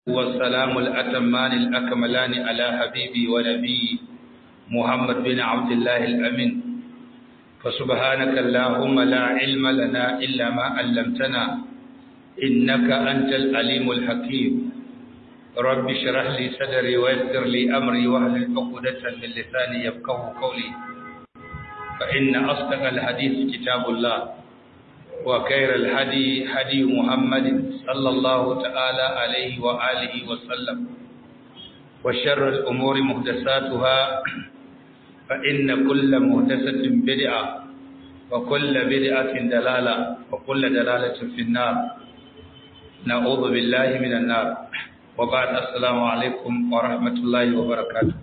والسلام الأتمان الأكملان على حبيبي ونبي محمد بن عبد الله الأمين فسبحانك اللهم لا علم لنا إلا ما علمتنا إنك أنت العليم الحكيم رب اشرح لي صدري ويسر لي أمري واهل عقدة من لساني يفقه قولي فإن أصدق الحديث كتاب الله وخير الهدي هدي محمد صلى الله تعالى عليه وآله وسلم وشر الأمور محدثاتها فإن كل محدثة بدعة وكل بدعة دلالة وكل دلالة في النار نعوذ بالله من النار وبعد السلام عليكم ورحمة الله وبركاته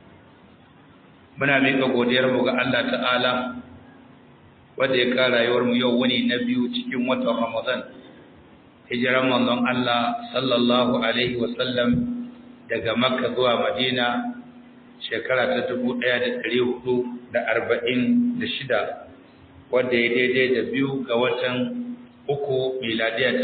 muna miƙa godiyarmu ga Allah ta'ala wanda ya kara rayuwarmu yau wani na biyu cikin watan Ramadan hijiran manzon Allah sallallahu alaihi wasallam daga Makka zuwa Madina shekara ta 1446 wanda ya daidai da biyu ga watan uku miladiya ta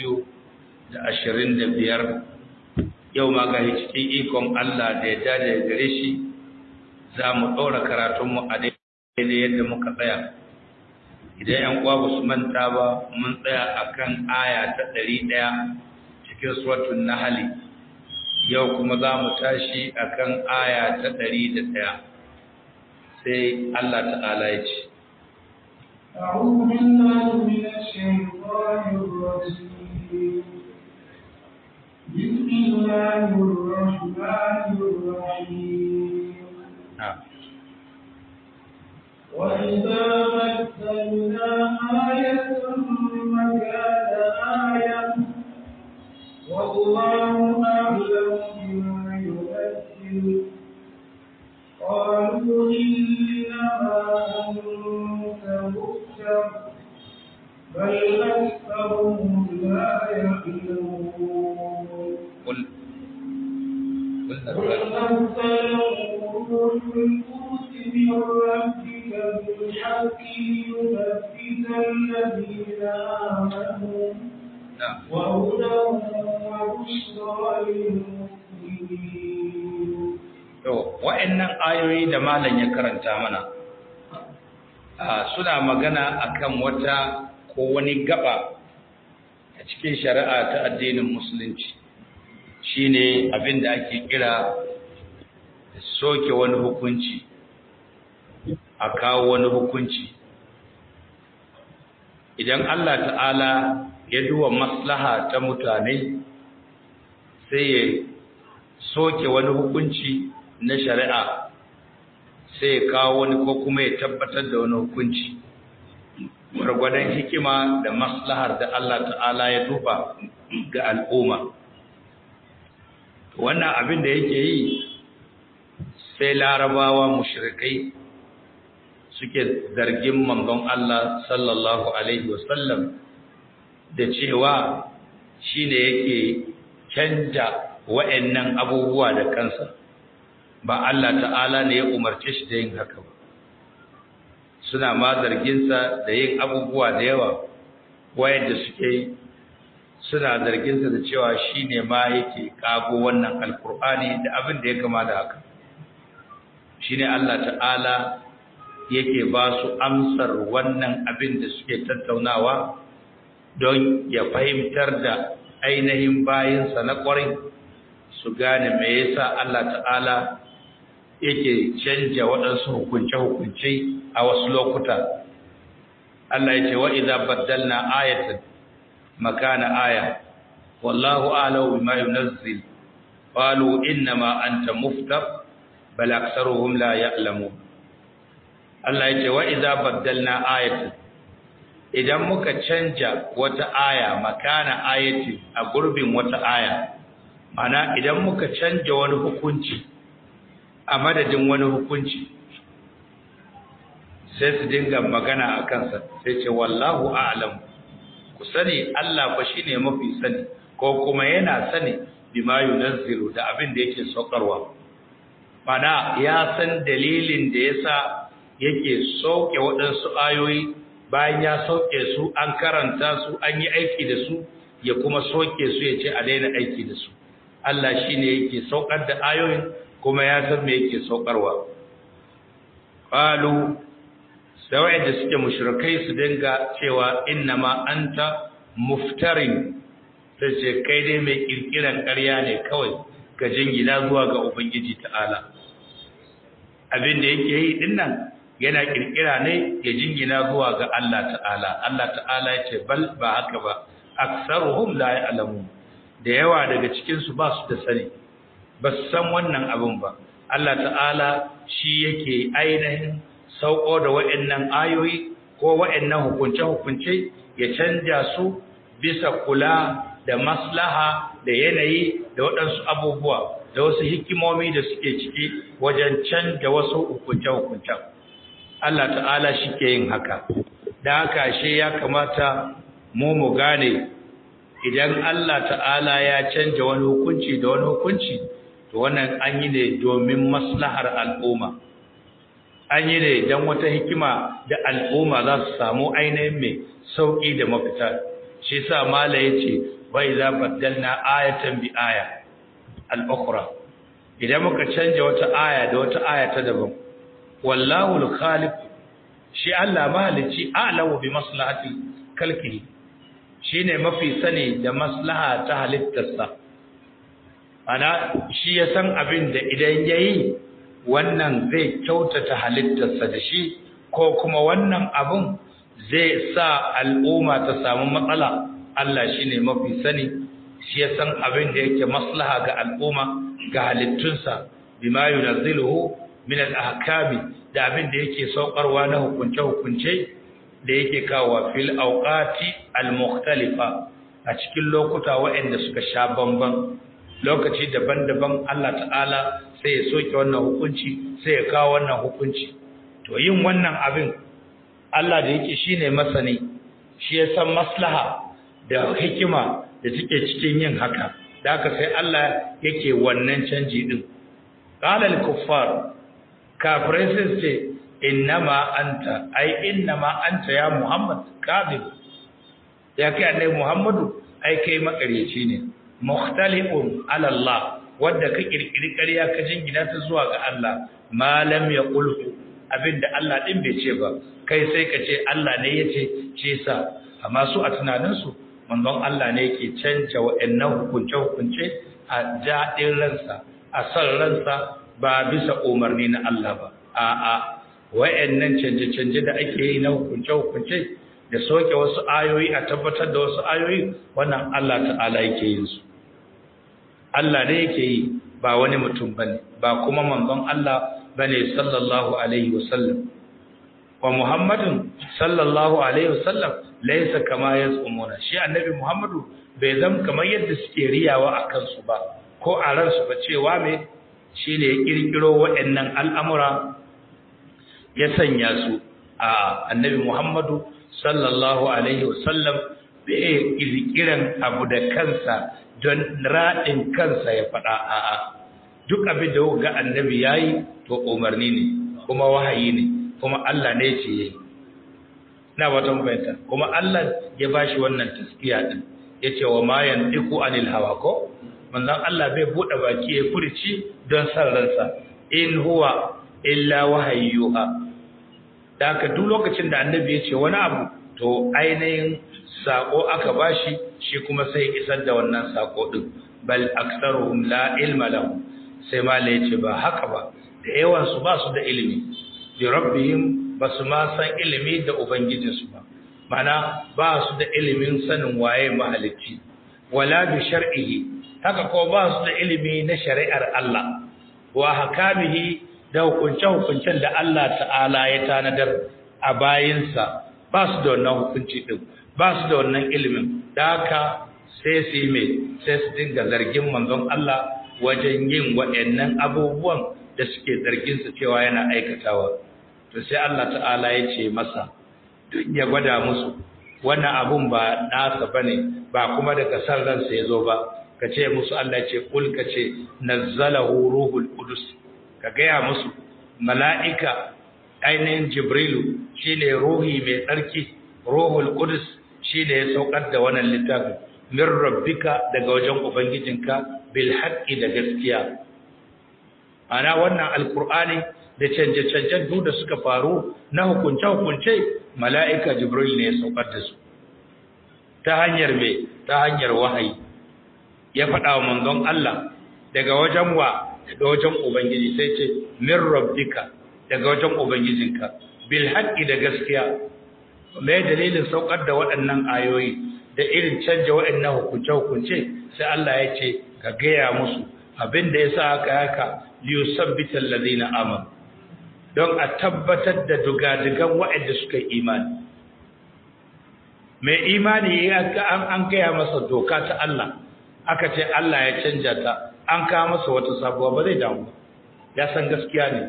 2025 yau ma ga cikin ikon Allah da ya dade gare shi za mu ɗora karatunmu a daidai yadda muka tsaya idan ‘yan uwa ba su manta ba mun tsaya a kan aya ta ɗari ɗaya cikin suratun nahali yau kuma za mu tashi a kan aya ta ɗari da ɗaya sai Allah ta'ala ya ce أعوذ بالله من الشيطان الرجيم بسم الله الرحمن الرحيم وإذا بدلنا آية مكان آية والله أعلم بما يبدل قالوا إنما أنت مفتر بل أكثرهم لا يعلمون قل قل قل نزله روح القدس من ربك بالحق ليثبت الذين آمنوا نعم وهدى وبشرى للمسلمين To, wa'yannan ayoyi da malam ya karanta mana, a suna magana akan wata ko wani gaba a cikin shari'a ta addinin musulunci, shi ne abin da ake kira soke wani hukunci, a kawo wani hukunci. Idan Allah ta'ala ya duwa maslaha ta mutane, sai ya soke wani hukunci na shari'a sai ya kawo wani ko kuma ya tabbatar da wani hukunci gwargwadon hikima da maslahar da Allah ta'ala ya duba ga al'umma wannan abin da yake yi sai larabawa mushrikai suke zargin manzon Allah sallallahu alaihi wasallam da cewa shine yake canja wa'annan abubuwa da kansa ba Allah ta'ala ne ya umarce shi da yin haka ba suna ma zarginsa da yin abubuwa da yawa wayanda suke suna zarginsa da cewa shi ne ma yake kago wannan alkur'ani da abin da ya kama da haka shi ne Allah ta'ala yake ba su amsar wannan abin da suke tattaunawa don ya fahimtar da ainihin bayinsa na ƙwarai su gane me yasa Allah ta'ala yake canja waɗansu hukunce-hukunce a wasu lokuta. Allah ya ce wa idza baddalna ayatan makana aya wallahu a'lamu bima yunazzil qalu innama anta muftar bal aktharuhum la ya'lamun Allah ya ce wa idza baddalna ayatan idan muka canja wata aya makana ayati a gurbin wata aya mana idan muka canja wani hukunci a madadin wani hukunci sai su dinga magana a kansa sai ce wallahu a'lam ku sani Allah fa shine mafi sani ko kuma yana sani bima yunazzilu da abin da yake saukarwa mana ya san dalilin da yasa yake sauke waɗansu ayoyi bayan ya sauke su an karanta su an yi aiki da su ya kuma soke su ya ce a daina aiki da su Allah shine yake saukar da ayoyin kuma ya san me yake saukarwa qalu sai da suke mushrikai su dinga cewa innama anta muftarin sai ce kai dai mai kirkiran ƙarya ne kawai ga jingina zuwa ga ubangiji ta'ala abin da yake yi dinnan yana kirkira ne ya jingina zuwa ga Allah ta'ala Allah ta'ala ya ce bal ba haka ba aksaruhum la ya'lamun da yawa daga cikin su ba su da sani ba su san wannan abin ba Allah ta'ala shi yake ainihin sauko da wa'annan ayoyi ko wa'annan hukunce-hukunce ya canja su bisa kula da maslaha da yanayi da waɗansu abubuwa da wasu hikimomi da suke ciki wajen canja wasu hukunce-hukuncen Allah ta'ala shi ke yin haka da haka shi ya kamata mu mu gane idan Allah ta'ala ya canja wani hukunci da wani hukunci to wannan an yi ne domin maslahar al'umma an yi ne don wata hikima da al'umma za su samu ainihin mai sauƙi da mafita shi sa mala ya ce bai za baddalna ayatan bi aya al'ukura idan muka canja wata aya da wata aya ta daban wallahu al-khaliq shi Allah mahalici a'lamu bi maslahati kalkihi shine mafi sani da maslaha ta halittarsa ana shi ya san abin da idan yayi wannan zai kyautata halittarsa da shi ko kuma wannan abun zai sa al'umma ta samu matsala Allah shine mafi sani shi ya san abin da yake maslaha ga al'umma ga halittunsa bima yunazziluhu min al-ahkami da abin da yake saukarwa na hukunce-hukunce da yake kawo fil awqati al-mukhtalifa a cikin lokuta waɗanda suka sha bamban lokaci daban-daban Allah ta'ala sai ya soke wannan hukunci sai ya kawo wannan hukunci to yin wannan abin Allah da yake shine masani shi ya san maslaha da hikima da take cikin yin haka da haka sai Allah yake wannan canji din qala al-kuffar kafirai sai ce innama anta ai innama anta ya muhammad kadhib ya kai annabi muhammadu ai kai makaryaci ne mukhtalifun ala allah wanda ka kirkiri ƙarya ka jingina ta zuwa ga Allah malam ya qultu abinda Allah din bai ce ba kai sai ka ce Allah ne yace ce sa amma su a tunanin su manzon Allah ne yake canja wa'annan hukunce hukunce a jaɗin ransa a san ransa ba bisa umarni na Allah ba a'a wayannan canje-canje da ake yi na hukunce-hukunce da soke wasu ayoyi a tabbatar da wasu ayoyi wannan Allah ta'ala yake yin su Allah ne yake yi ba wani mutum bane ba kuma manzon Allah bane sallallahu alaihi wasallam wa Muhammadun sallallahu alaihi wasallam laysa kama yazumuna shi annabi Muhammadu bai zam kamar yadda suke riyawa akan su ba ko a ransu ba cewa me shi ne ya ƙirƙiro waɗannan al'amura ya sanya su a annabi Muhammadu sallallahu Alaihi wasallam bai ƙirƙiran abu da kansa don raɗin kansa ya faɗa a'a duk abin da ga annabi ya yi to umarni ne kuma wahayi ne kuma Allah ne ce ya yi na wata mafahimta kuma Allah ya ba shi wannan taskiya ɗin ya ce wa mayan ɗiku anil hawa ko manzon Allah bai bude baki ya furci don san ransa in huwa illa wahayyuha daka duk lokacin da annabi ya ce wani abu to ainihin sako aka bashi shi kuma sai isar da wannan sako din bal aktsaruhum la ilma lahum sai mala yace ba haka ba da yawan su ba su da ilimi bi rabbihim basu ma san ilimi da ubangijinsu ba mana ba su da ilimin sanin waye mahalicci wala bi shar'ihi haka ko ba su da ilimi na shari'ar Allah wa hakamihi da hukunce-hukuncen da Allah ta'ala ya tanadar a bayinsa ba su da wannan hukunci din ba su da wannan ilimin da haka sai su yi mai sai su dinga zargin manzon Allah wajen yin waɗannan abubuwan da suke zarginsa cewa yana aikatawa to sai Allah ta'ala ya ce masa duk ya gwada musu wannan abun ba nasa bane ba kuma daga san ransa ya zo ba ka ce musu Allah ce kul ka ce nazzalahu ruhul qudus ka gaya musu mala'ika ainihin jibrilu shine ruhi mai tsarki ruhul qudus shine ya saukar da wannan littafin min rabbika daga wajen ubangijinka bil haqqi da gaskiya ana wannan alqur'ani da canje-canjen duk da suka faru na hukunce-hukunce mala'ika jibril ne ya saukar da su ta hanyar me ta hanyar wahayi ya faɗa wa manzon Allah daga wajen wa daga wajen ubangiji sai ce min rabbika daga wajen ubangijinka bil haqqi da gaskiya me dalilin saukar da waɗannan ayoyi da irin canja waɗannan hukunce-hukunce sai Allah ya ce ka gaya musu abin da ya sa haka haka liyusabbital ladina amanu don a tabbatar da dugadigan waɗanda suka yi imani mai imani ya an gaya masa doka ta Allah aka ce Allah ya canja ta an kawo masa wata sabuwa ba zai damu ya san gaskiya ne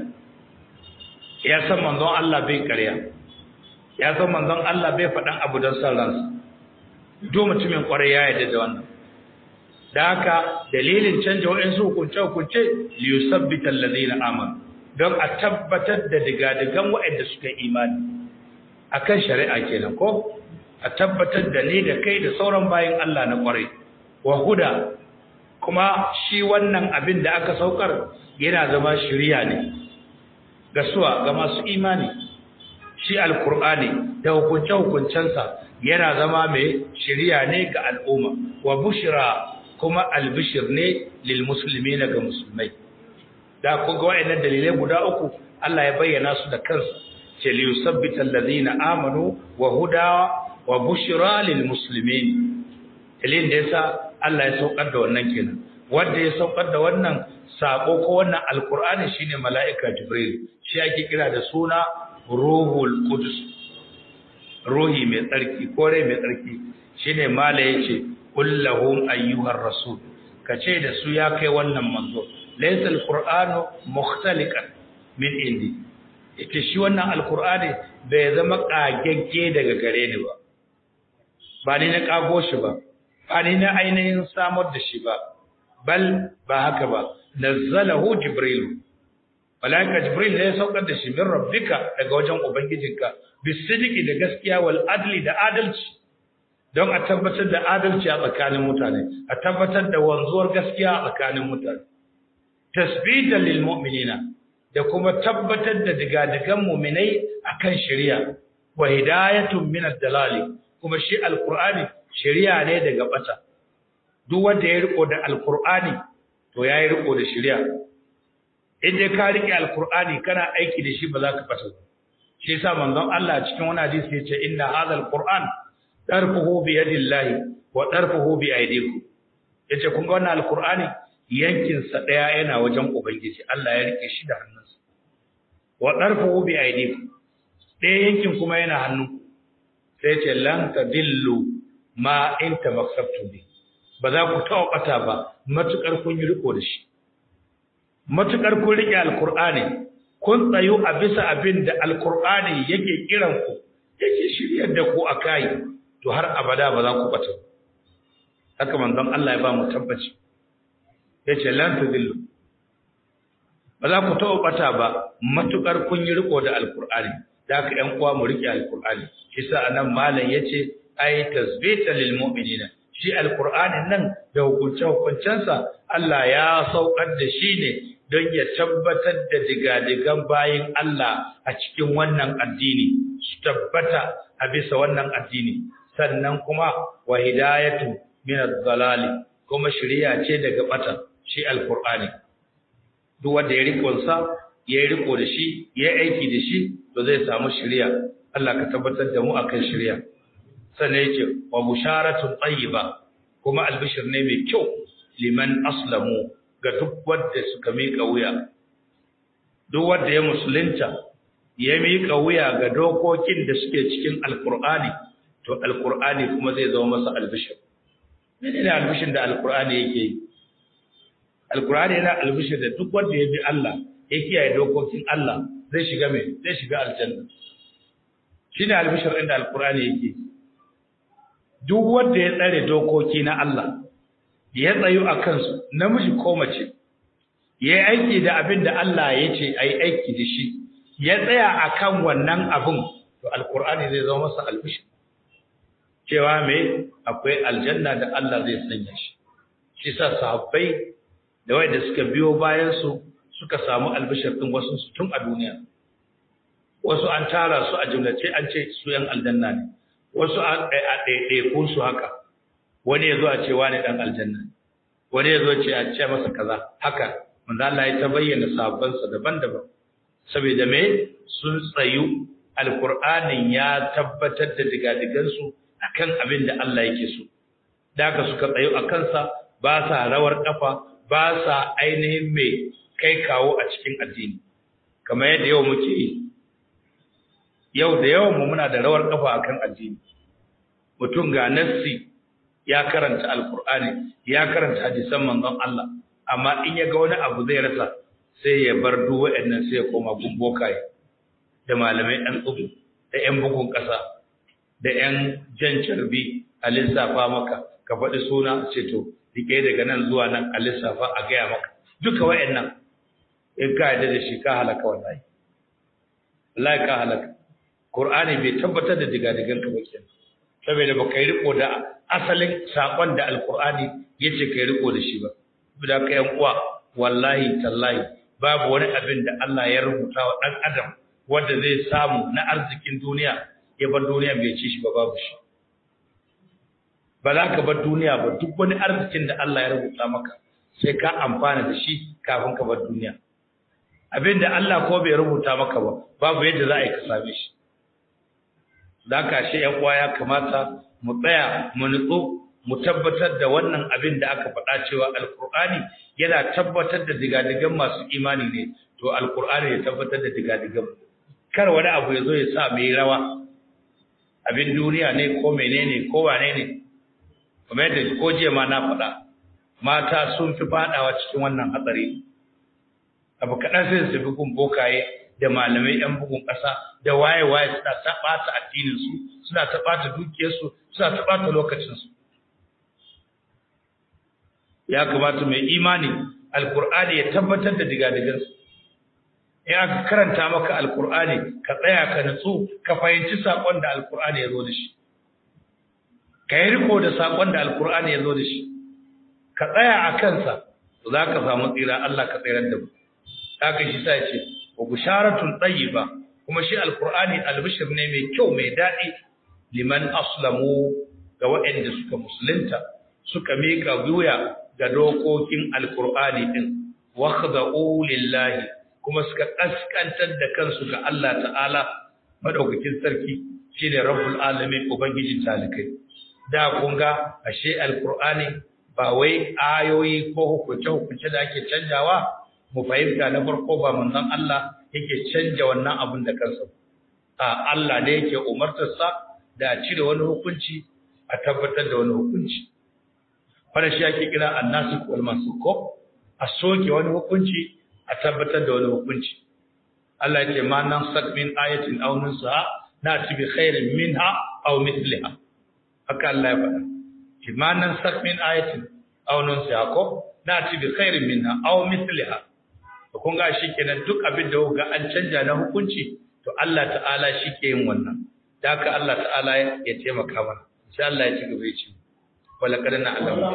ya san manzon Allah bai ƙarya ya san manzon Allah bai faɗan abu don san ransa duk mutumin ƙwarai ya yarda da wannan da haka dalilin canja waɗansu hukunce-hukunce liyusabbitan ladina amanu don a tabbatar da digadigan waɗanda suka imani akan shari'a kenan ko a tabbatar da ni da kai da sauran bayan Allah na ƙwarai wa huda kuma shi wannan abin da aka saukar yana zama shiriya ne ga suwa ga masu imani shi alkur'ani da hukunce-hukuncensa yana zama mai shiriya ne ga al'umma wa bushira kuma albishir ne lil musulmi ga musulmai da ku ga wayannan dalilai guda uku Allah ya bayyana su da kansa ce li yusabbita alladhina amanu wa huda wa bushra lil muslimin dalilin da yasa Allah ya saukar da wannan kenan wanda ya saukar da wannan sako ko wannan alqur'ani shine mala'ika jibril shi ake kira da suna ruhul qudus ruhi mai tsarki ko rai mai tsarki shine mala yace kullahum ayyuhar rasul kace da su ya kai wannan manzo laysa alqur'anu mukhtaliqan min indi yake shi wannan alqur'ani bai zama kagegge daga gare ni ba ba ni na kago shi ba ba ni na ainihin samar da shi ba bal ba haka ba nazzalahu jibril malaika jibril ne ya saukar da shi min rabbika daga wajen ubangijinka bisidiki da gaskiya wal adli da adalci don a tabbatar da adalci a tsakanin mutane a tabbatar da wanzuwar gaskiya a tsakanin mutane tasbitan lil mu'minina da kuma tabbatar da digadigan mu'minai akan shari'a wa hidayatun min ad-dalali kuma shi alqur'ani shari'a ne daga bata duk wanda ya riko da alqur'ani to yayi riko da shari'a idan ka rike alqur'ani kana aiki da shi ba za ka bata ba shi yasa manzon Allah cikin wani hadisi yace inna hadhal qur'an darfuhu bi yadillahi wa darfuhu bi aydikum yace kun ga wannan alqur'ani yankin sa daya yana wajen ubangiji Allah ya rike shi da hannunsa wa darfuhu bi aydikum daya yankin kuma yana hannu sai yace lan tadillu ma in tamassaktu bi ba za ku taɓa ɓata ba matukar kun yi riko da shi matukar kun rike alqur'ani kun tsayu a bisa abin da alkur'ani yake kiran ku yake shiryar da ku a kai to har abada ba za ku bata haka manzon Allah ya ba mu tabbaci yace lan tudillu ba za ku taɓa bata ba matukar kun yi riko da alkur'ani da haka ƴan uwa mu rike alkur'ani shi sa anan malam yace ay tasbita lil mu'minina shi alkur'anin nan da hukunce hukuncensa Allah ya saukar da shi ne don ya tabbatar da digadigan bayin Allah a cikin wannan addini su tabbata a bisa wannan addini sannan kuma wa hidayatu min ad-dalali kuma shari'a ce daga bata shi alqur'ani duk wanda ya riko sa ya riko da shi ya aiki da shi to zai samu shari'a Allah ka tabbatar da mu akan shari'a sannan yake wa busharatun tayyiba kuma albishir ne mai kyau liman aslamu ga duk wadda suka miƙa wuya duk wadda ya musulunta ya miƙa wuya ga dokokin da suke cikin alkur'ani to alkur'ani kuma zai zama masa albishir mene ne albishir da alkur'ani yake yi alkur'ani yana albishir da duk wanda ya bi Allah ya kiyaye dokokin Allah zai shiga mai zai shiga aljanna shine albishir inda alkur'ani yake duk wanda ya tsare dokoki na Allah ya tsayu a kansu namiji ko mace ya yi aiki da abin da Allah ya ce a yi aiki da shi ya tsaya a kan wannan abin to alkur'ani zai zama masa albishi cewa mai akwai aljanna da Allah zai sanya shi shi sa sahabbai da wanda suka biyo bayan su suka samu albishir din wasu su tun a duniya wasu an tara su a jumlace an ce su yan aljanna ne wasu a ɗaiɗaikun su haka wani ya zo a ce wani ɗan aljanna wani ya zo ce a ce masa kaza haka manzo Allah ya ta bayyana sabansa daban-daban saboda me sun tsayu alqur'anin ya tabbatar da digadigansu akan abin da Allah yake so da haka suka tsayu a kansa ba sa rawar kafa ba sa ainihin mai kai kawo a cikin addini kamar yadda yau muke yi yau da yawan mu muna da rawar kafa akan addini mutum ga nassi ya karanta alkur'ani ya karanta hadisan manzon Allah amma in ya ga wani abu zai rasa sai ya bar duk waɗannan sai ya koma gumbokaye da malamai ɗan tsubu da ƴan bugun ƙasa da ƴan jan carbi a lissafa maka ka faɗi suna ce to rike daga nan zuwa nan a lissafa a gaya maka duka waɗannan in ka yarda da shi ka halaka wallahi wallahi ka halaka Qur'ani bai tabbatar da digadigan ka ba kenan saboda ba kai riko da asalin sakon da alqur'ani yace kai riko da shi ba saboda ka yan uwa wallahi tallahi babu wani abin da Allah ya rubuta wa dan adam wanda zai samu na arzikin duniya ya bar duniya bai ci shi ba babu shi ba za ka bar duniya ba duk wani arzikin da Allah ya rubuta maka sai ka amfana da shi kafin ka bar duniya abin da Allah ko bai rubuta maka ba babu yadda za a yi ka same shi da ka shi ‘yan uwa ya kamata mu tsaya mu nutsu mu tabbatar da wannan abin da aka faɗa cewa alkur'ani yana tabbatar da digadigan masu imani ne to alkur'ani ya tabbatar da digadigan kar wani abu ya zo ya sa mai rawa abin duniya ne ko menene ko wane ne kuma yadda ko jiya ma na faɗa mata sun fi faɗawa cikin wannan hatsari abu kaɗan sai su fi gun bokaye da malamai ‘yan bugun ƙasa da waye-waye suna ta ɓata addininsu, suna ta ɓata dukiyarsu, suna ta ɓata lokacinsu. Ya kamata mai imani Alƙur'ani ya tabbatar da digadigansu. In aka karanta maka Alƙur'ani, ka tsaya ka nutsu, ka fahimci saƙon da Alƙur'ani ya zo da shi. Ka yi riko da saƙon da Alƙur'ani ya zo da shi. Ka tsaya a kansa, za ka samu tsira Allah ka tsirar da mu. Haka shi sa ce, wa bisharatun tayyiba kuma shi alqur'ani albishir ne mai kyau mai dadi liman aslamu ga waɗanda suka musulunta suka mika wuya ga dokokin alqur'ani din wa khada'u lillahi kuma suka kaskantar da kansu ga Allah ta'ala madaukakin sarki shine rabbul alamin ubangijin talikai da kun ga ashe alqur'ani ba wai ayoyi ko hukunce hukunce da ake canjawa mu fahimta na farko ba manzon Allah yake canja wannan abin da kansa a Allah ne yake umartarsa da a cire wani hukunci a tabbatar da wani hukunci fara shi ake kira annasikh wal mansukh a soke wani hukunci a tabbatar da wani hukunci Allah yake ma nan sak min ayatin aw nunsa na ci bi khairin minha aw mithliha haka Allah ya faɗa ma nan sak min ayatin aw nunsa ko na ci bi khairin minha aw mithliha kun ga shi kenan duk abin da ga an canja na hukunci to Allah ta'ala shi ke yin wannan da haka Allah ta'ala ya taimaka mana sai Allah ya ci gaba ya ce wala kada na Allah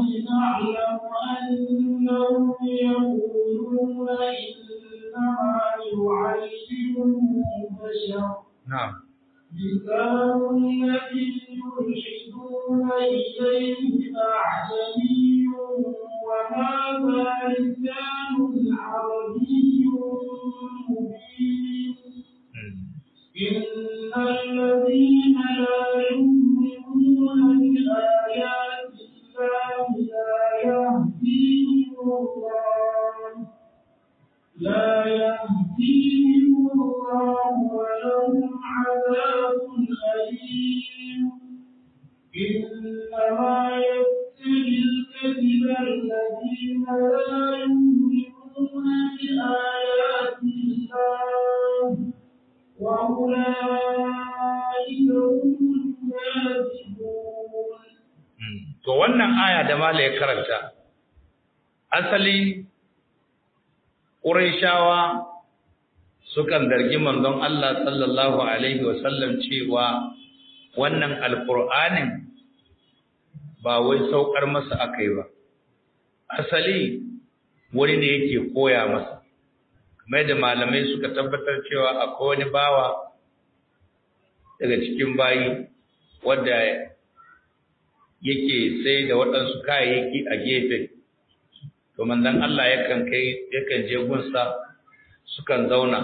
na'am لسان الذي يلحدون إليه أعجمي وهذا لسان عربي مبين إن الذين لا يؤمنون بآيات الله لا يهديهم الله لا يهديهم الله ولهم عذاب أليم إنما يفتري الكذب الذين لا يؤمنون بآيات الله وأولئك هم الكاذبون to wannan aya da mala ya karanta asali Qurayshawa sukan zargi manzon Allah sallallahu alaihi wasallam cewa wannan alqur'anin ba wai saukar masa akai ba asali wani ne yake koya masa kamar da malamai suka tabbatar cewa akwai wani bawa daga cikin bayi wadda yake sai da waɗansu kayayyaki a gefe to manzon Allah yakan kai yakan je gunsa sukan zauna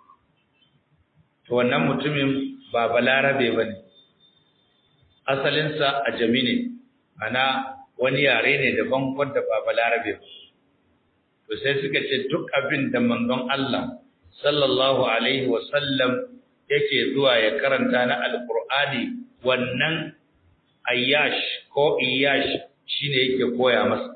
to wannan mutumin ba balarabe bane asalinsa a jami ne ana wani yare ne daban wanda ba balarabe ba to sai suka ce duk abin da manzon Allah sallallahu alaihi wa sallam yake zuwa ya karanta na alqur'ani wannan ayyash ko iyash shine yake koya masa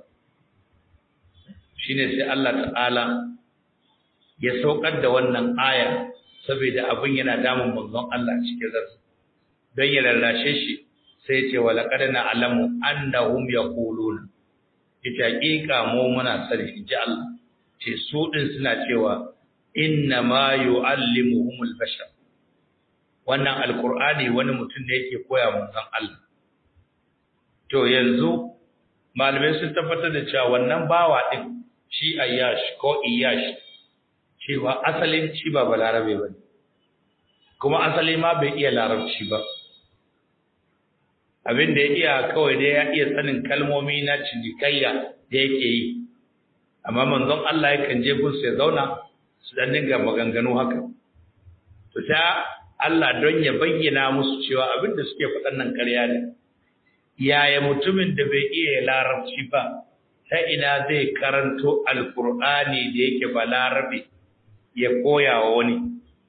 shine sai Allah ta'ala ya saukar da wannan aya saboda abin yana damun manzon Allah cikin zarsa don ya lallashe shi sai ce wa laqad na'lamu annahum yaquluna ita hakika mu muna sani inji Allah ce su din suna cewa inna ma yu'allimuhumul bashar wannan alqur'ani wani mutum ne yake koya manzon Allah to yanzu malamai sun tabbatar da cewa wannan bawa din shi ayyash ko iyash cewa asalin shi ba balarabe ba kuma asali ma bai iya larabci ba abin da ya iya kawai dai ya iya sanin kalmomi na cinikayya da yake yi amma manzon Allah yakan je gun sai zauna su dan dinga maganganu haka to ta Allah don ya bayyana musu cewa abin da suke faɗan nan ƙarya ne yaya mutumin da bai iya larabci ba ta ina zai karanto alkur'ani da yake ba larabe ya koya wa wani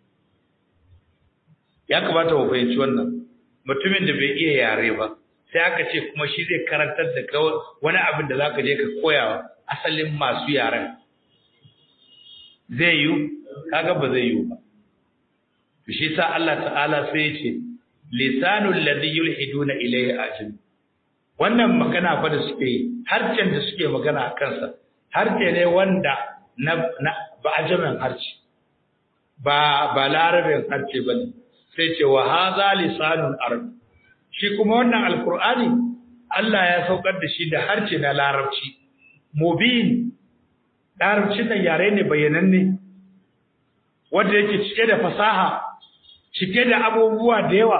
ya kamata mu fahimci wannan mutumin da bai iya yare ba sai aka ce kuma shi zai karantar da kawai wani abin da za ka je ka koya wa asalin masu yaren zai yi kaga ba zai yi ba to shi sa Allah ta'ala sai ya ce lisanul ladhi yulhiduna ilayhi ajim wannan magana fa da suke yi harcen da suke magana a kansa harce ne wanda na, na ba ajamin harce ba ba larabin harce bane sai ce wa hadha lisanul arab shi kuma wannan alqur'ani Allah ya saukar da shi da harce na larabci mubin larabci nan yare ne bayananne wanda yake cike da fasaha cike da abubuwa da yawa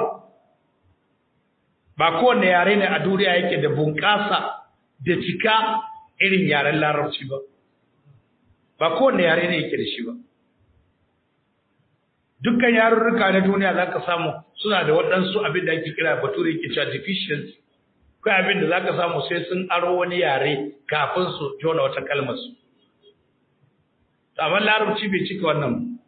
ba kowanne yare ne a duniya yake da bunƙasa da cika irin yaren larabci ba ba kowanne yare ne yake da shi ba dukkan yarurruka na duniya za ka samu suna da waɗansu abin da ake kira bature yake cewa deficiency kai abin da za ka samu sai sun aro wani yare kafin su jona wata kalmar su amma larabci bai cika wannan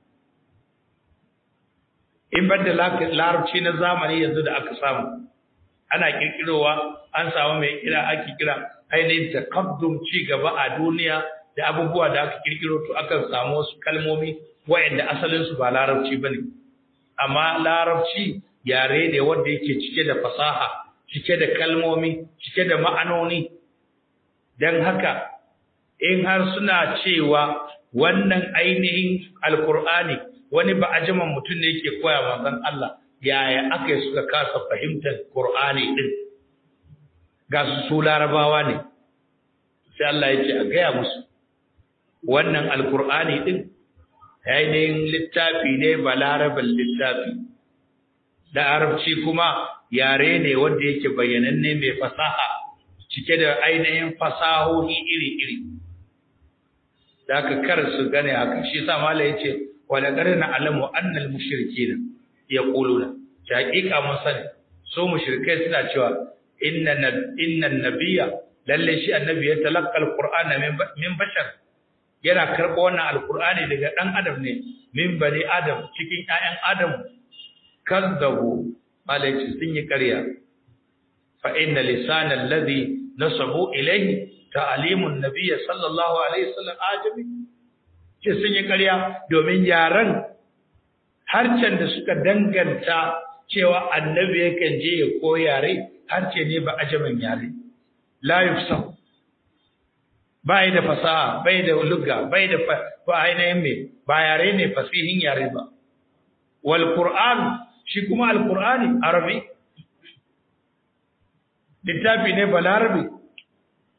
in ban da larabci na zamani yanzu da aka samu ana kirkirowa an samu mai kira ake kira ainihin takaddum ci gaba a duniya da abubuwa da aka kirkiro to akan samu wasu kalmomi wa'anda asalin su ba larabci bane amma larabci yare ne wanda yake cike da fasaha cike da kalmomi cike da ma'anoni dan haka in har suna cewa wannan ainihin alkur'ani wani ba ajaman mutum ne yake koya manzon Allah yaya aka yi suka kasa fahimtar Qur'ani din ga su su larabawa ne sai Allah ya ce a gaya musu wannan alkur'ani din ainihin littafi ne ba larabin littafi da arabci kuma yare ne wanda yake bayyananne mai fasaha cike da ainihin fasahohi iri-iri da aka kar su gane haka shi sa mala ya ce wala qarina alamu annal mushrikeena yaquluna ta hakika mun sani so mushrikai suna cewa inna inna nabiyya lalle shi annabi ya talaqqa alqur'ana min bashar yana karɓo wannan alqur'ani daga dan adam ne min bani adam cikin ƴaƴan adam kazzabu malaici sun yi ƙarya fa inna lisana alladhi nasabu ilayhi ta'limun nabiyyi sallallahu alaihi wasallam ajami ce sun yi ƙarya domin yaran harcen da suka danganta cewa annabi yakan je ya koyare harce ne ba ajamin yare la yufsah bai da fasaha bai da lugga bai da ba ainihin me ba yare ne fasihin yare ba wal qur'an shi kuma al qur'ani arabi littafi ne balarabi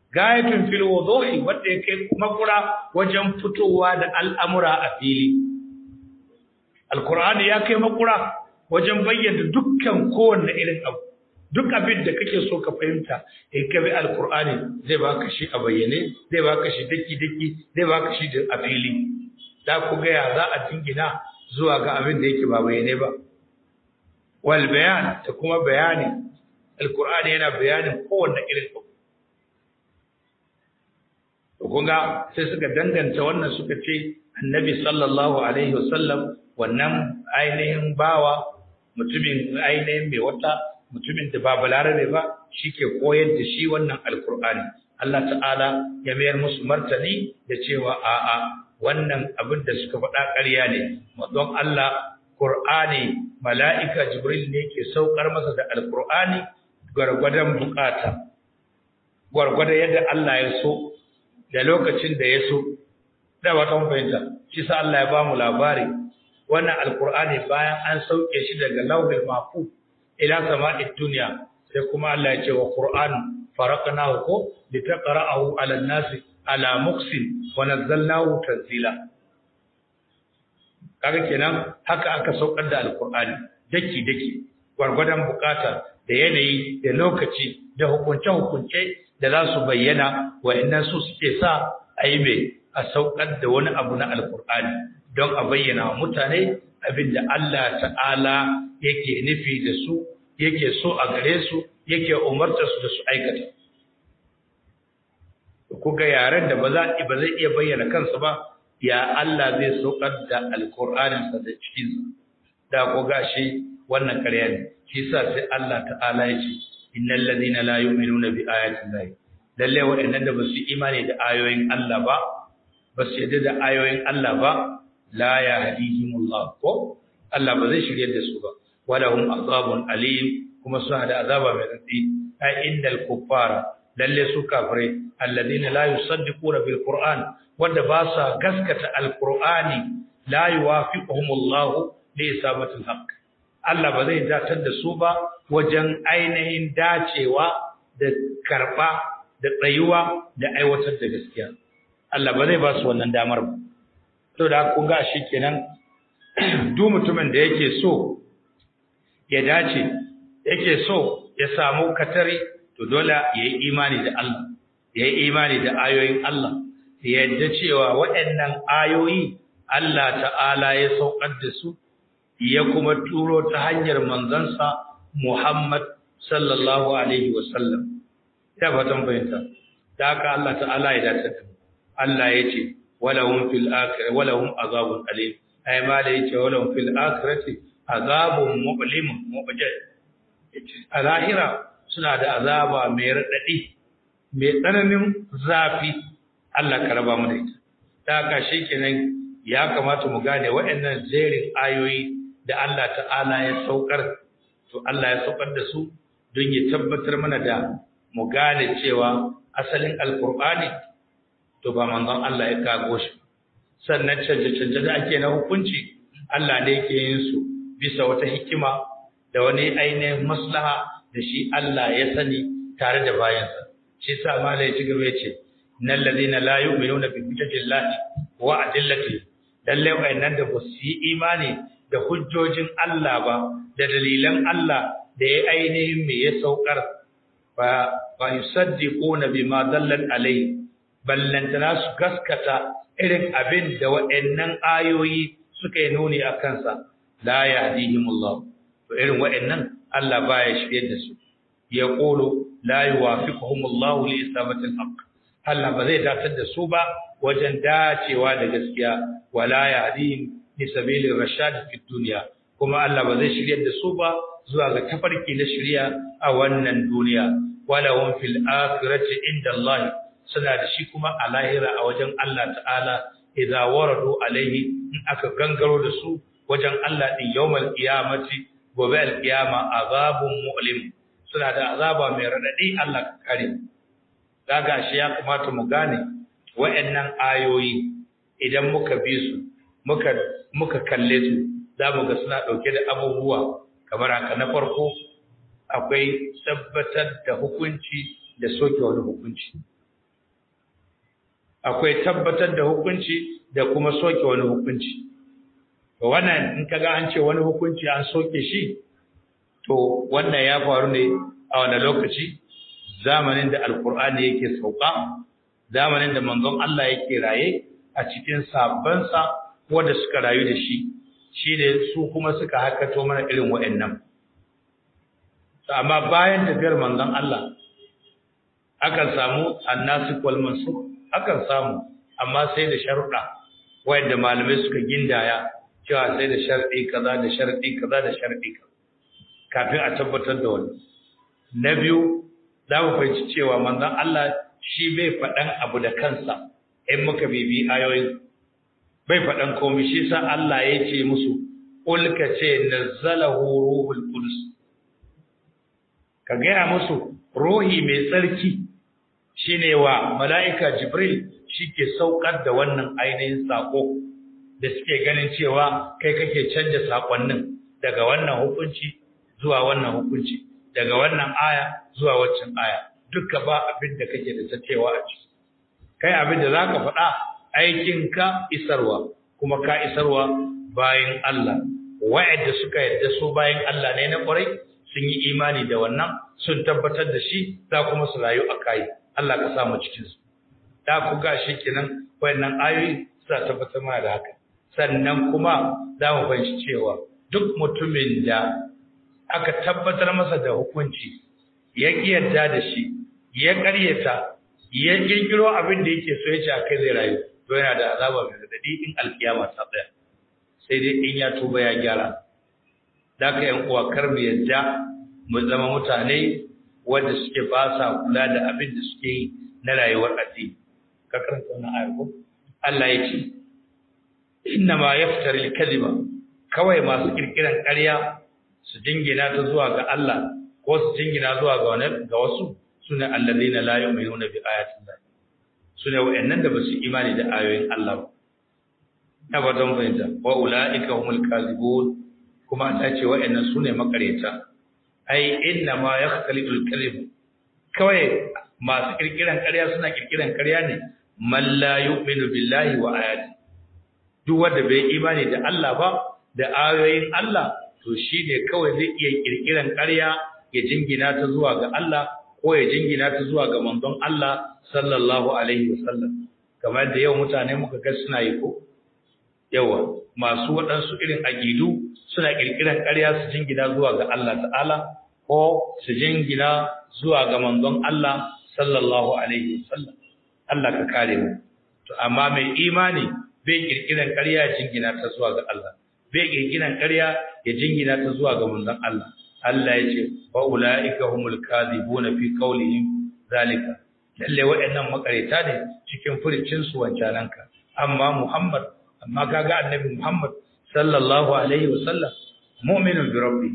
gayatun fil wuduhi wanda yake makura wajen fitowa da al'amura a fili alqur'ani ya kai makura wajen bayyana dukkan kowanne irin abu duk abin da kake so ka fahimta in ka bi alqur'ani zai baka shi a bayyane zai baka shi daki daki zai baka shi da a fili da ku ga ya za a dingina zuwa ga abin da yake ba bayyane ba wal bayan da kuma bayani alqur'ani yana bayanin kowanne irin abu kunga sai suka danganta wannan suka ce annabi sallallahu alaihi wasallam wannan ainihin bawa mutumin ainihin mai wata mutumin da ba balarabe ba shike koyar da shi wannan alkur'ani Allah ta'ala ya mayar musu martani da cewa a'a wannan abin da suka faɗa ƙarya ne don Allah Qur'ani mala'ika Jibril ne ke saukar masa da alkur'ani gwargwadon bukata gwargwadon yadda Allah ya so da lokacin da ya so da wata fahimta shi sa Allah ya ba mu labari wannan alkur'ani bayan an sauke shi daga lauhul mahfuz ila sama'id dunya sai kuma Allah ya ce wa qur'an faraqnahu ko litaqra'ahu 'ala an-nasi ala muqsin wa nazzalnahu tanzila kaga kenan haka aka saukar da alkur'ani daki daki gwargwadon bukata da yanayi da lokaci da hukunce hukunce da za su bayyana wa'annan su suke sa a yi mai a saukar da wani abu na alkur'ani don a bayyana wa mutane abin da Allah ta'ala yake nufi da su yake so a gare su yake umarta su da su aikata ku ga yaren da ba za ba zai iya bayyana kansa ba ya Allah zai saukar da alkur'anin sa da cikin sa da ku gashi wannan ƙarya ne shi yasa sai Allah ta'ala ya ce innal ladina la yu'minuna bi ayati llahi lalle waɗannan da basu imani da ayoyin Allah ba basu yadda da ayoyin Allah ba la yahdihimullah ko Allah ba zai shirye da su ba walahum azabun alim kuma suna da azaba mai tsatsi ai innal kuffara lalle su kafirai alladina la yusaddiquna bil qur'an wanda ba sa gaskata alqur'ani la yuwafiquhumullah li isabatil haqq Allah ba zai datar da su ba wajen ainihin dacewa da karba da tsayuwa da aiwatar da gaskiya Allah ba zai ba su wannan damar ba to da ku ga shi kenan duk mutumin da yake so ya dace yake so ya samu katari to dole ya yi imani da Allah ya yi imani da ayoyin Allah ya yadda cewa waɗannan ayoyi Allah ta'ala ya saukar da su ya kuma turo ta hanyar manzansa Muhammad sallallahu alaihi wasallam ya fatan fahimta da haka Allah ta'ala ya dace da Allah ya ce walahum fil akhirati walahum azabun alim ai ma da yace walahum fil akhirati azabun mu'lim mu'jal a lahira suna da azaba mai radadi mai tsananin zafi Allah ka raba mu da ita da haka shikenan ya kamata mu gane waɗannan jerin ayoyi da Allah ta'ala ya saukar to Allah ya saukar da su don ya tabbatar mana da mu gane cewa asalin alkur'ani to ba manzon Allah ya kago shi sannan canje-canje da ake na hukunci Allah ne yake yin su bisa wata hikima da wani ainihin maslaha da shi Allah ya sani tare da bayansa shi sa mala ya ci gaba ya ce nan ladina la yu'minuna bi hujjatillahi wa adillati lalle wayannan da ba su yi imani da hujjojin Allah ba da dalilan Allah da ya ainihin me ya saukar ba ba yusaddiquna bima dallat alai ballantana su gaskata irin abin da waɗannan ayoyi suka yi nuni a kansa la yahdihimullah to irin waɗannan Allah baya shirye da su ya qulu la yuwafiquhumullahu li isabati alhaq Allah ba zai datar da su ba wajen dacewa da gaskiya wala yahdihim li sabilir rashad fi dunya kuma Allah ba zai shirye da su ba zuwa ga tafarki na shari'a a wannan duniya wala hum fil akhirati inda Allah suna da shi kuma a lahira a wajen Allah ta'ala idza waradu alaihi in aka gangaro da su wajen Allah din yawmal qiyamati gobe alqiyama azabun mu'lim suna da azaba mai radadi Allah ka kare daga shi ya kamata mu gane wayannan ayoyi idan muka bi su muka muka kalle su zamu ga suna dauke da abubuwa kamar haka na farko akwai tabbatar da hukunci da soke wani hukunci akwai tabbatar da hukunci da kuma soke wani hukunci to wannan in kaga an ce wani hukunci an soke shi to wannan ya faru ne a wani lokaci zamanin da alkur'ani yake sauka zamanin da manzon Allah yake raye a cikin sabbansa wanda suka rayu da shi shine su kuma suka hakato mana irin wa'annan amma bayan tafiyar manzon Allah akan samu annasik wal mansuk akan samu amma sai da sharuɗa wanda malamai suka gindaya cewa sai da sharadi kaza da sharadi kaza da sharadi kaza kafin a tabbatar da wani na biyu za mu fahimci cewa manzon Allah shi bai faɗan abu da kansa in muka bibi ayoyin bai faɗan komai shi sa Allah ya ce musu qul ka ce nazzalahu ruhul qudus ka gaya musu ruhi mai tsarki shine wa mala'ika jibril shi ke saukar da wannan ainihin sako da suke ganin cewa kai kake canja sakonnin daga wannan hukunci zuwa wannan hukunci daga wannan aya zuwa waccan aya duka ba abin da kake da tacewa a ciki kai abin da zaka faɗa aikin ka isarwa kuma ka isarwa bayan Allah wa'anda suka yarda su bayan Allah ne na ƙwarai sun yi imani da wannan sun tabbatar da shi za kuma su rayu a kai Allah ka samu cikin su da ku ga shi kenan wayannan ayoyi suna tabbatar mana da haka sannan kuma za mu fahimci cewa duk mutumin da aka tabbatar masa da hukunci ya yarda da shi ya karyata ya kirkiro abin da yake so ya ce akai zai rayu to yana da azaba mai radadi in alkiyama ta tsaya sai dai in ya tuba ya gyara da ka yan uwa kar mu yadda mu zama mutane wanda suke ba sa kula da abin da suke yi na rayuwar addini ka karanta wannan ayar ko Allah ya ce inna ma yaftari al-kadhiba kawai masu kirkiran ƙarya su jingina ta zuwa ga Allah ko su jingina zuwa ga wani ga wasu sune alladheena la yu'minuna bi ayatin Allah sune wayannan da basu imani da ayoyin Allah ba na ba don fahimta wa ulaika humul kadhibun kuma ta ce wayannan sune makareta ai inna ma yakhtalifu al-kadhib kawai masu kirkiran ƙarya suna kirkiran ƙarya ne man la yu'minu billahi wa ayati duk wanda bai imani da Allah ba da ayoyin Allah to shi ne kawai zai iya kirkiran ƙarya ya jingina ta zuwa ga Allah ko ya jingina ta zuwa ga manzon Allah sallallahu alaihi wasallam kamar da yau mutane muka ga suna yi ko yawa masu waɗansu irin aqidu suna kirkiran ƙarya su jingina zuwa ga Allah ta'ala ko su jingina zuwa ga manzon Allah sallallahu alaihi wasallam Allah ka kare mu to amma mai imani bai kirkiran ƙarya ya jingina ta zuwa ga Allah bai kirkiran ƙarya ya jingina ta zuwa ga manzon Allah Allah ya ce wa ulaika humul kadhibuna fi qawlihim zalika lalle waɗannan makareta ne cikin furicin su wancananka amma Muhammad amma kaga annabi Muhammad sallallahu alaihi wasallam mu'minun bi rabbi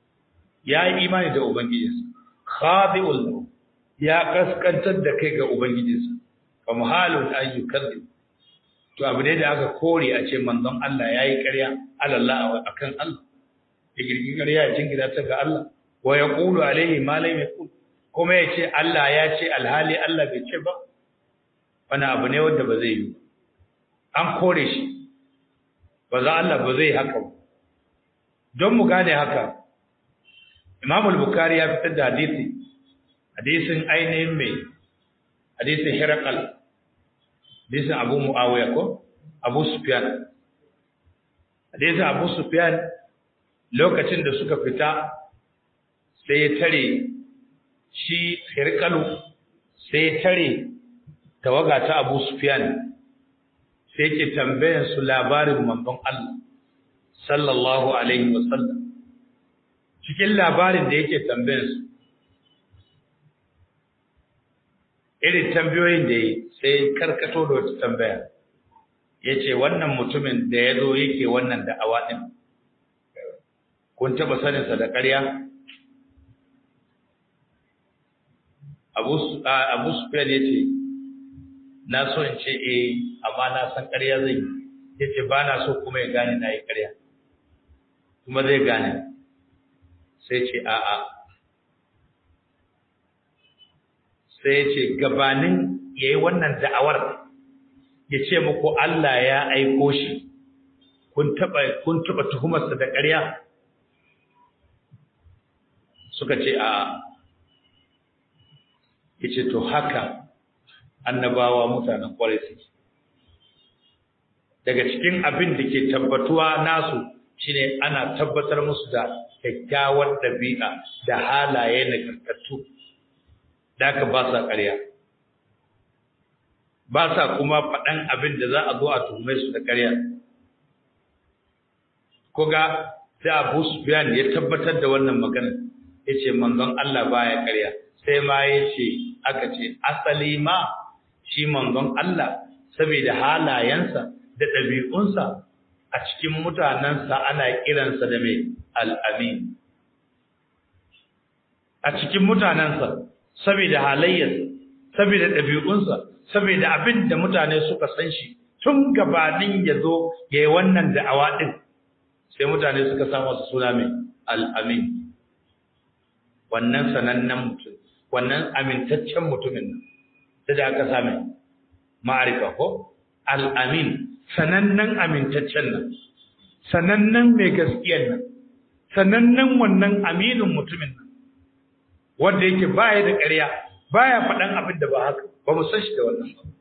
ya yi imani da ubangijinsa khadi'ul ya kaskantar da kai ga ubangijinsa fa muhalun an yukadzib to abu ne da aka kore a ce manzon Allah yayi ƙarya alallah akan Allah ya girgi ƙarya ya jingina ta ga Allah wa yaqulu alaihi ma lam yaqul kuma ya ce Allah ya ce alhali Allah bai ce ba wani abu ne wanda ba zai yi an kore shi ba za Allah ba zai haka ba don mu gane haka Imam al-Bukhari ya fitar da hadisi hadisin ainihin mai hadisin Hiraqal hadisin Abu Muawiya ko Abu Sufyan hadisin Abu Sufyan lokacin da suka fita sai ya tare shi Hirqalu sai ya tare tawaga ta Abu Sufyan sai yake tambayan su labarin manzon Allah sallallahu alaihi wasallam cikin labarin da yake tambayan su irin tambayoyin da yi sai karkato da wata tambaya ya ce wannan mutumin da ya zo yake wannan da awaɗin kun taɓa saninsa da ƙarya abu sufiyar ya ce na so in ce eh amma na san ƙarya zai yi ya ce ba na so kuma ya gane na yi ƙarya kuma zai gane sai ce a'a sai ya ce gabanin ya yi wannan da'awar ya ce muku Allah ya aiko shi kun taba kun taba tuhumarsa da ƙarya suka ce a yace to haka annabawa mutanen kwarai suke daga cikin abin da ke tabbatuwa nasu shine ana tabbatar musu da kyakkyawar ɗabi'a da halaye nagartattu da aka ba sa ƙarya ba sa kuma faɗan abin da za a zo a tuhume su da ƙarya koga sai Abu Sufyan ya tabbatar da wannan magana yace manzon Allah baya ƙarya sai ma yace aka ce asali ma shi manzon Allah saboda halayensa da ɗabi'unsa a cikin mutanensa ana kiransa da mai al'amin. A cikin mutanensa, saboda halayyarsa, saboda ɗabi'unsa, saboda abin da mutane suka san shi tun gabanin ya zo ya yi wannan da'awa ɗin, sai mutane suka samu su suna mai al'amin. Wannan sanannen mutum, wannan amintaccen mutumin nan, sai da aka same ma'arifa ko? Al'amin. sanannen amintaccen nan sanannen mai gaskiyar nan sanannen wannan aminin mutumin nan wanda yake baya da ƙarya baya faɗan abin da ba haka ba mu san shi da wannan ba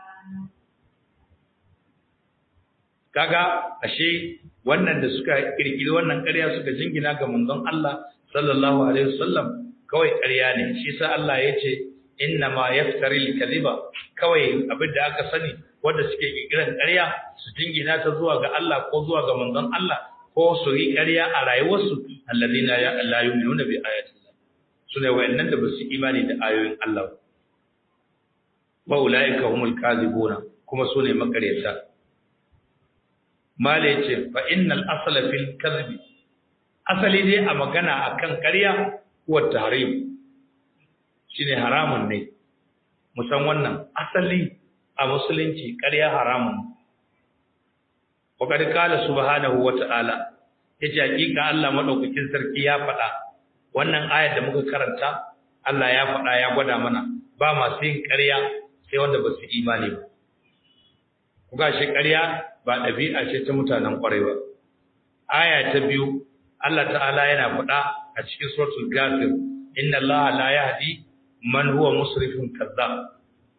kaga ashe wannan da suka kirkiri wannan ƙarya suka jingina ga manzon Allah sallallahu alaihi wasallam kawai ƙarya ne shi sa Allah ya ce inna ma yaftari al-kadhiba kawai abin da aka sani wanda suke kikiran ƙarya su jingina ta zuwa ga Allah ko zuwa ga manzon Allah ko su yi ƙarya a rayuwarsu alladina ya la yu'minuna bi ayati Allah sune wayannan da basu imani da ayoyin Allah wa ulaika humul kadhibuna kuma sune makaryata mala yace fa innal asla fil kadhibi asali dai a magana akan ƙarya huwa tahrim shine haramun ne musan wannan asali a musulunci ƙarya haramun wakar kala subhanahu wata'ala yace hakika Allah madaukakin sarki ya faɗa wannan ayar da muka karanta Allah ya faɗa ya gwada mana ba masu yin ƙarya sai wanda ba su imani ba kuga shi ƙarya ba ɗabi'a ce ta mutanen ƙwarai ba aya ta biyu Allah ta'ala yana faɗa a cikin suratul ghafir inna Allah la yahdi man huwa musrifun kazzab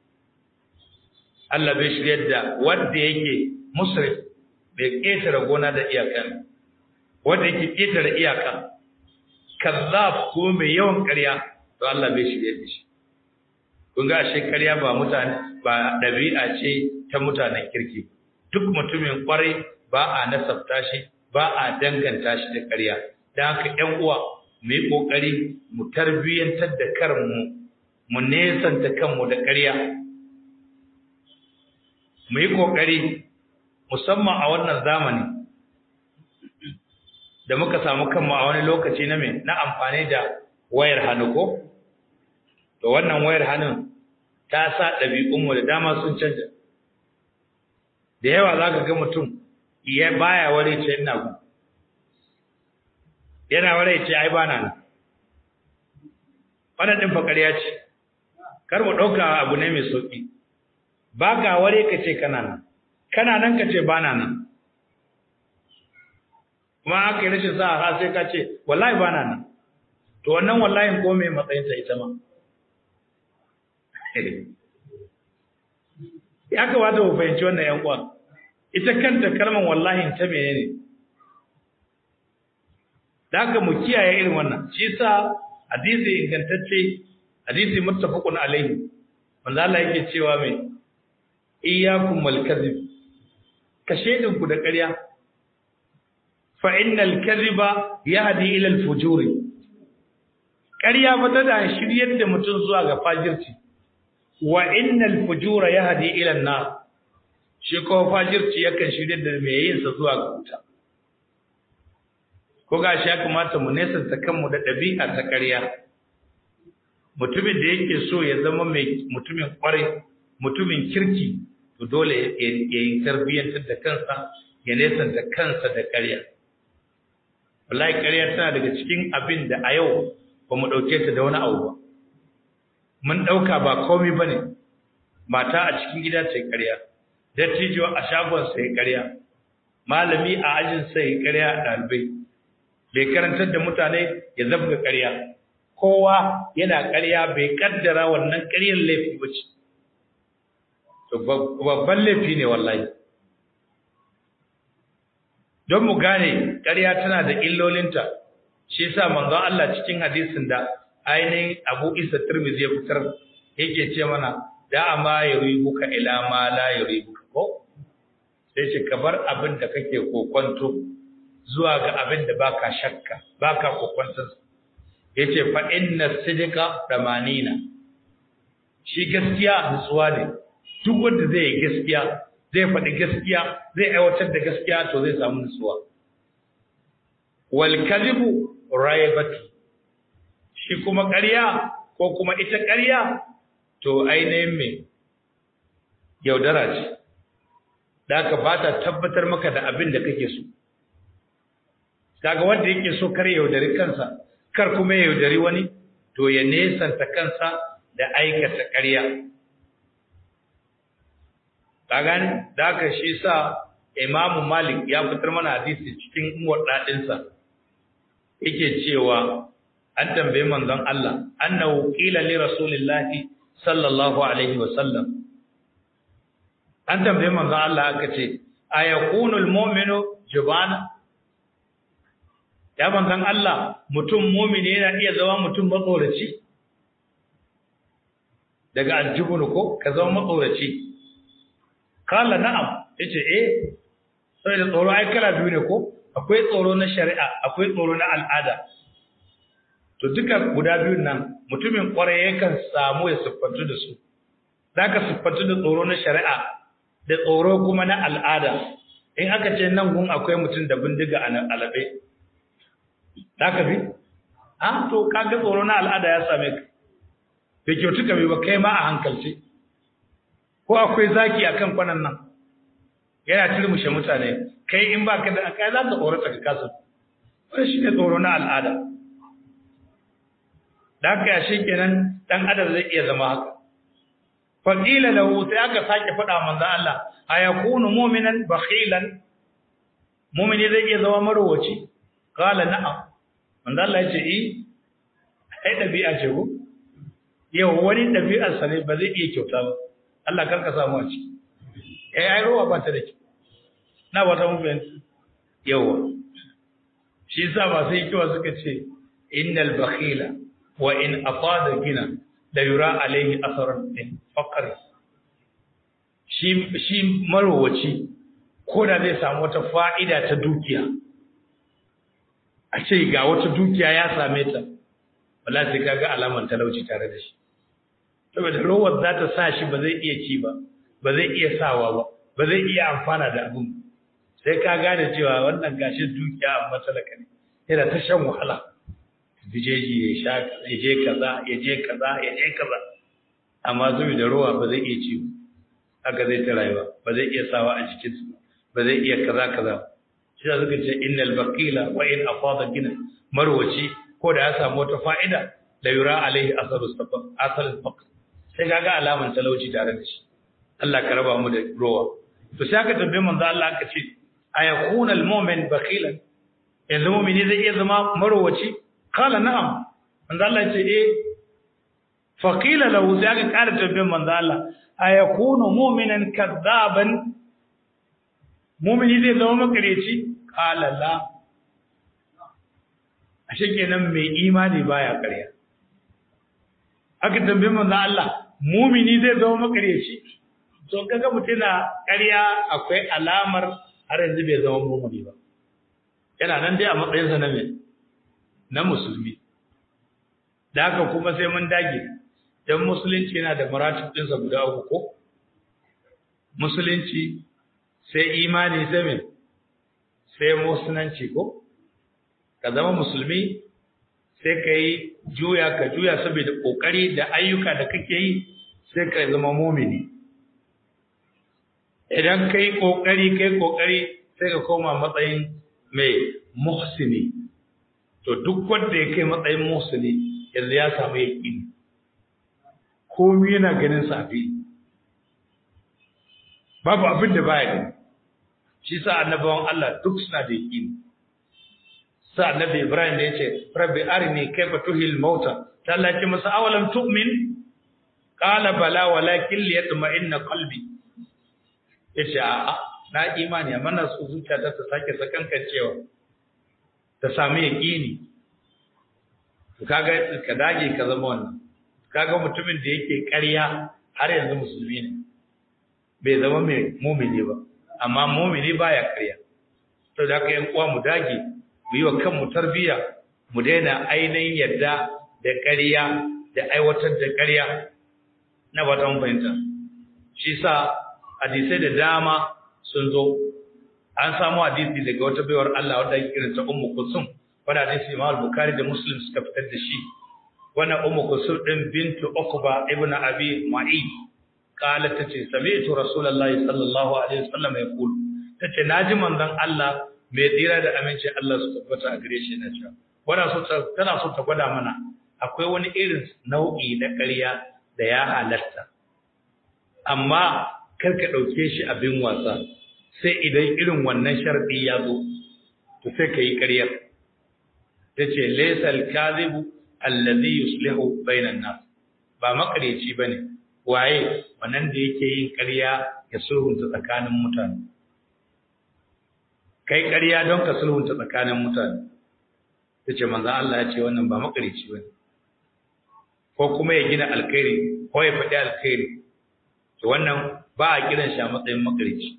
Allah bai shiryar da wanda yake musrif bai ƙetare gona da iyaka wanda yake ƙetare iyaka kazzab ko mai yawan ƙarya to Allah bai shiryar da shi kun ga ashe ƙarya ba mutane ba ɗabi'a ce ta mutanen kirki duk mutumin ƙwarai ba a nasabta shi ba a danganta shi da ƙarya dan haka ƴan uwa mu yi ƙoƙari mu tarbiyyantar da karmu mu nesanta kanmu da ƙarya mu yi ƙoƙari musamman a wannan zamani da muka samu kanmu a wani lokaci na mai na amfani da wayar hannu ko to wannan wayar hannun ta sa ɗabi'unmu da dama sun canja da yawa za ka ga mutum iya baya ware ce ina gu yana ware ce ai bana nan wannan ɗin fakariya ce kar mu ɗauka abu ne mai sauƙi ba ka ware ka ce kana nan kana nan ka ce ba na nan kuma aka yi rashin sa ha sai ka ce wallahi ba na nan to wannan wallahi ko mai matsayinta ita ma ya kamata mu fahimci wannan yan uwa ita kanta kalmar wallahi ta menene da haka mu kiyaye irin wannan shi sa hadisi ingantacce hadisi muttafaqun alaihi wanda Allah yake cewa mai iyyakum wal kadhib ka shedin ku da ƙarya fa innal kadhiba yahdi ila al fujuri ƙarya ba ta da shiryar da mutum zuwa ga fajirci wa innal fujura yahdi ila an nar shi ko fajirci yakan shiryar da mai yin sa zuwa ga wuta ko gashi ya kamata mu nesanta kanmu da ɗabi'a ta ƙarya mutumin da yake so ya zama mai mutumin ƙwarai mutumin kirki to dole ya yi tarbiyyantar da kansa ya nesanta kansa da ƙarya wallahi ƙarya tana daga cikin abin da a yau ba mu ɗauke ta da wani abu ba mun ɗauka ba komai ba ne mata a cikin gida ce ƙarya dattijo a shagon sai ƙarya malami a ajin sai ƙarya a ɗalibai bai karantar da mutane ya zabga ƙarya kowa yana ƙarya bai kaddara wannan ƙaryar laifi ba ce to babban laifi ne wallahi don mu gane ƙarya tana da illolinta shi yasa manzon Allah cikin hadisin da ainihin Abu Isa Tirmidhi ya fitar yake ce mana da amma yuribuka ila ma la yuribuka ko sai ce ka bar abin da kake kokonto zuwa ga abin da baka shakka baka kokonton yace fa inna sidqa damanina shi gaskiya nutsuwa ne duk wanda zai yi gaskiya zai faɗi gaskiya zai aiwatar da gaskiya to zai samu nutsuwa wal kadhibu raibatu shi kuma ƙarya ko kuma ita ƙarya to ainihin me yaudara ce da aka ba ta tabbatar maka da abin da kake so kaga wanda yake so kar yaudari kansa kar kuma ya yaudari wani to ya nesanta kansa da aikata ƙarya ka gani da aka shi sa imamu malik ya fitar mana hadisi cikin muwaddadinsa yake cewa an tambaye manzon Allah annahu qila li rasulillahi sallallahu alaihi wa sallam an tambaye manzon Allah aka ce ayakunu almu'minu jubana ya manzon Allah mutum mu'mini yana iya zama mutum matsoraci daga aljubunu ko ka zama matsoraci kala na'am yace eh sai da tsoro ai kala biyu ne ko akwai tsoro na shari'a akwai tsoro na al'ada to duka guda biyun nan mutumin kwarai yakan samu ya siffantu da su zaka siffantu da tsoro na shari'a da tsoro kuma na al'ada in aka ce nan gun akwai mutum da bindiga a alabe zaka bi ah to kaga tsoro na al'ada ya same ka bai kyautu ka ba kai ma a hankalce ko akwai zaki akan kwanan nan yana turmushe mutane kai in baka da kai za ka tsorata ka kasa wannan shine tsoro na al'ada da haka shi kenan dan adam zai iya zama haka fa qila lahu sai aka sake faɗa manzo Allah ayakunu mu'minan bakhilan mu'mini zai iya zama marwaci qala na'am manzo Allah ya ce eh ai dabi'a ce ko yau wani dabi'ar sa ne ba zai iya kyauta ba Allah karka samu a ciki eh ai ruwa ba ta da ki na wata mun fahimta yawa shi yasa ba sai kiwa suka ce innal bakhila wa in afada gina la yura alaihi asaran min faqr shi shi marowaci ko da zai samu wata fa'ida ta dukiya a ce ga wata dukiya ya same ta wallahi sai kaga alaman talauci tare da shi saboda rowar za ta sa shi ba zai iya ci ba ba zai iya sawa ba ba zai iya amfana da abin sai ka gane cewa wannan gashin dukiya amma talaka ne yana ta shan wahala bijeji ya sha ya je kaza ya je kaza ya je kaza amma zubi da ruwa ba zai iya ci haka zai ta rayuwa ba zai iya sawa a jikin su ba zai iya kaza kaza shi da suka ce innal baqila wa in afada gina marwaci ko da ya samu wata fa'ida la yura alaihi asaru sabab asal faqr sai kaga alaman talauci tare da shi Allah ka raba mu da ruwa to sai aka tambaye manzo Allah aka ce ayakuna almu'min bakhilan yanzu mu'mini zai iya zama marwaci kala na'am manzo Allah ce eh faqila lahu sai aka ƙara tambayar manzo Allah ayakunu mu'minan kadzaban mu'mini zai zama makareci kala la ashe kenan mai imani baya ƙarya aka tambaye manzo Allah mu'mini zai zama makareci to kaga mutum na ƙarya akwai alamar har yanzu bai zama mu'mini ba yana nan dai a matsayinsa na mai na musulmi da haka kuma sai mun dage don musulunci yana da maratib ɗinsa guda uku ko musulunci sai imani sai mai sai musulunci ko ka zama musulmi sai ka yi juya ka juya saboda ƙoƙari da ayyuka da kake yi sai ka zama mumini idan ka yi ƙoƙari ka yi ƙoƙari sai ka koma matsayin mai muhsini to duk wanda ya kai matsayin musulmi yanzu ya samu yaƙini komai yana ganin safi babu abin da baya gani shi sa annabawan Allah duk suna da yaqini sa annabi Ibrahim da yace rabbi arini kayfa tuhil mauta ta Allah ce masa awalam tu'min qala bala walakin liyatma'inna qalbi yace a na imani amma na so zuciya ta ta sake sakankan cewa ta sami yaqini to kaga ka dage ka zama wannan kaga mutumin da yake ƙarya har yanzu musulmi ne bai zama mai mumini ba amma mumini baya ƙarya to da haka yan uwa mu dage mu yi wa kanmu tarbiyya mu daina ainihin yadda da ƙarya da aiwatar da ƙarya na ba ta fahimta shi sa hadisai da dama sun zo an samu hadisi daga wata baiwar Allah wadda ake kiranta Ummu Kulsum wanda hadisi Imam Bukhari da Muslim suka fitar da shi wannan Ummu Kulsum din bintu Uqba ibn Abi Mu'ayy qalat tace sami'tu Rasulullahi sallallahu alaihi wasallam yaqul tace naji manzon Allah mai tsira da aminci Allah su tabbata a gare shi na cewa wannan so tana so ta gwada mana akwai wani irin nau'i na ƙarya da ya halatta amma kar ka ɗauke shi abin wasa sai idan irin wannan sharɗi ya zo to sai ka yi ƙaryar ta ce laisal kazibu allazi yuslihu bainan nas ba makareci bane waye wannan da yake yin ƙarya ya sulhunta tsakanin mutane kai ƙarya don ka sulhunta tsakanin mutane ta ce manzan Allah ya ce wannan ba makareci bane ko kuma ya gina alkhairi ko ya faɗi alkhairi to wannan ba a kiran shi a matsayin makarici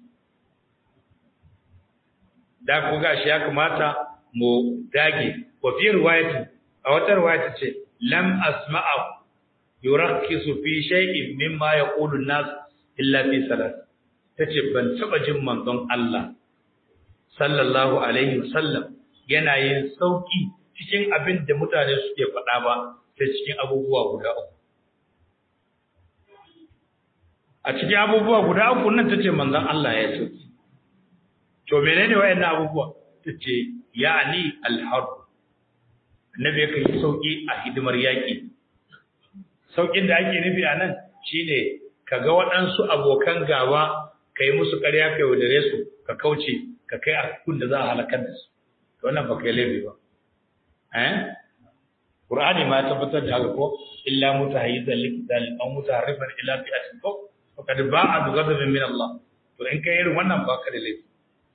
da ku gashi ya kamata mu dage wa fi riwayati a wata riwayati ce lam asma'a yurakkisu fi shay'in mimma yaqulu an-nas illa fi salat tace ban taba jin manzon Allah sallallahu alaihi wasallam yana yin sauki cikin abin da mutane suke faɗa ba sai cikin abubuwa guda uku a cikin abubuwa guda uku nan tace manzon Allah ya sauki to menene wayannan abubuwa tace ya'ni al-harb annabi yake yi sauki a hidimar yaki saukin da ake nufi anan shine kaga waɗansu abokan gaba kai musu ƙarya kai wadare su ka kauce ka kai a kun da za a halakar da su to wannan ba kai laifi ba eh Qur'ani ma ya tabbatar da haka ko illa mutahayyizan liqtal aw mutaharrifan ila fi'atin ko faqad ba'a bi ghadabin min Allah to in kai irin wannan ba ka da laifi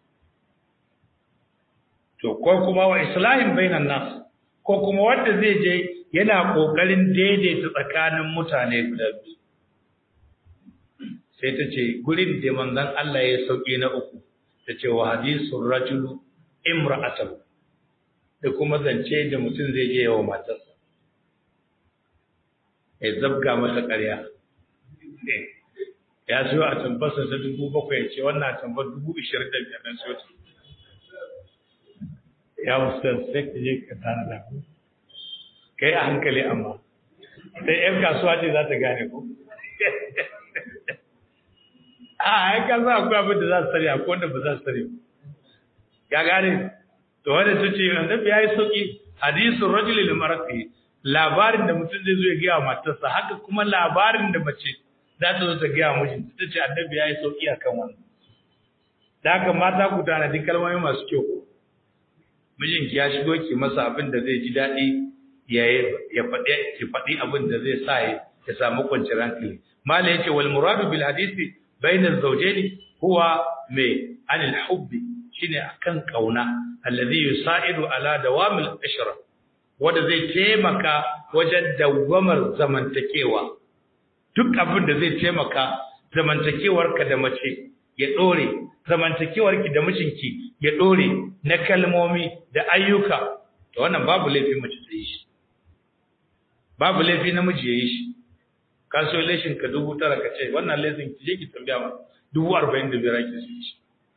to ko kuma wa islahin bainan nas ko kuma wanda zai je yana kokarin daidaita tsakanin mutane guda biyu sai ta ce gurin da manzon Allah ya sauke na uku ta ce wa hadisul rajulu imra'atahu da kuma zance da mutum zai je yawa matarsa ya zabga mata ƙarya ya zo a tambarsa ta dubu bakwai ce wannan tambar dubu ishirin da biyar na siyo ta ya wasu sai ka je ka tana da ku kai a hankali amma sai yan kasuwa ce za ta gane ku a ya kasa akwai abin da za su sani akwai wanda ba za su sani ya gane to wanda su ce annabi ya yi sauki hadisun rajuli lil marati labarin da mutum zai zo ya gaya matarsa haka kuma labarin da mace za ta zo ta gaya mijinta ta ce annabi ya yi sauki akan wannan da haka mata ku tanadi kalmomi masu kyau mijinki ya shigo ki masa abin da zai ji daɗi ya ya faɗi ki faɗi abin da zai sa ya samu kwanciyar hankali mala yace wal muradu bil hadisi bainal zawjaini huwa mai anil hubbi shine akan kauna alladhi yusaidu ala dawamil ishra wanda zai taimaka wajen dawamar zamantakewa duk abin da zai taimaka zamantakewarka da mace ya dore zamantakewarki da mijinki ya dore na kalmomi da ayyuka to wannan babu laifi mace ta yi shi babu laifi namiji ya yi shi ka so leshin ka dubu tara ka ce wannan lesin ki je ki tambaya ma dubu arba'in da biyar ake su shi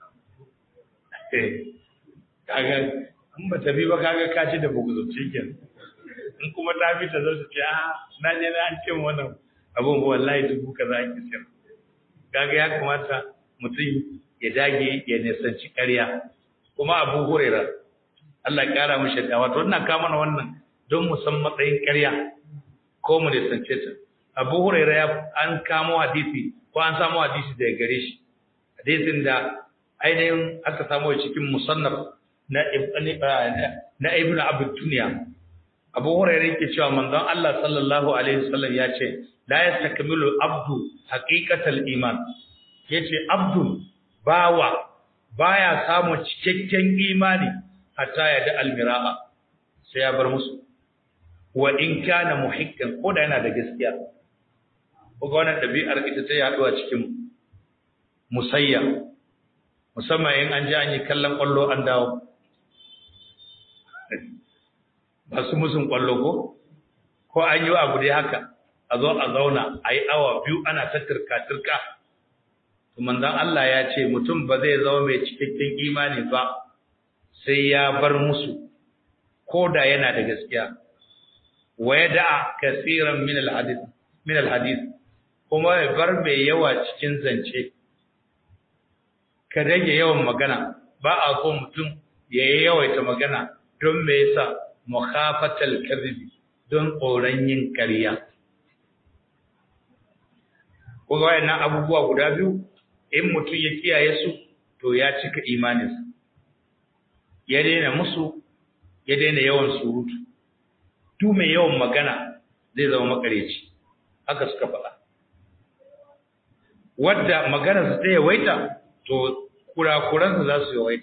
kaga in ba ta bi ba kaga ka ci da buguzurci kenan in kuma ta bi ta zo su ce a na je na an ce wannan abun wallahi dubu kaza ake sayar kaga ya kamata mutum ya dage ya nisanci ƙarya kuma abu hurera Allah ya kara mishi da wato ina ka mana wannan don mu san matsayin ƙarya ko mu nisance ta abu hurera ya an kamo hadisi ko an samu hadisi daga gare shi hadisin da ainihin aka samu cikin musannaf na na ibn abu duniya abu hurairah yake cewa manzon Allah sallallahu alaihi wasallam ya ce la yastakmilu abdu haqiqatal iman yace abdu bawa baya samu cikakken imani hatta ya da almira'a sai ya bar musu wa in kana muhikkan ko da yana da gaskiya ko ga wannan dabi'ar ita ta yaduwa cikin musayya musamman in an ji an yi kallon kwallo an dawo masu musun kwallo ko ko an yi abu dai haka a zo a zauna a yi awa biyu ana ta turka-turka to manzon Allah ya ce mutum ba zai zama mai cikakken imani ba sai ya bar musu ko da yana da gaskiya wa ya da'a kasiran min al-hadith min al-hadith kuma ya bar mai yawa cikin zance ka rage yawan magana ba a so mutum ya yi yawaita magana don me yasa mukhafatal kadhibi don tsoron yin ƙarya ko ga wayannan abubuwa guda biyu in mutum ya kiyaye su to ya cika imaninsa ya daina musu ya daina yawan surutu duk mai yawan magana zai zama makareci haka suka faɗa wadda magana su ta yawaita to kurakuransa za su yawaita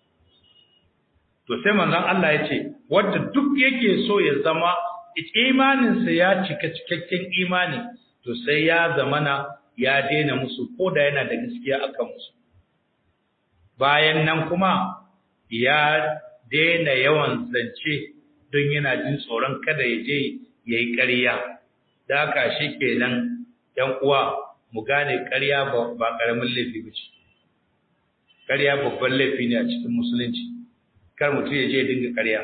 to sai manzon Allah ya ce wadda duk yake so ya zama imaninsa ya cika cikakken imani to sai ya zamana ya daina musu ko da yana da gaskiya akan musu bayan nan kuma ya daina yawan zance don yana jin tsoron kada ya je ya yi ƙarya da haka shi kenan ‘yan uwa mu gane ƙarya ba ƙaramin laifi ba ce ƙarya babban laifi ne a cikin musulunci kar mutum ya je ya dinga ƙarya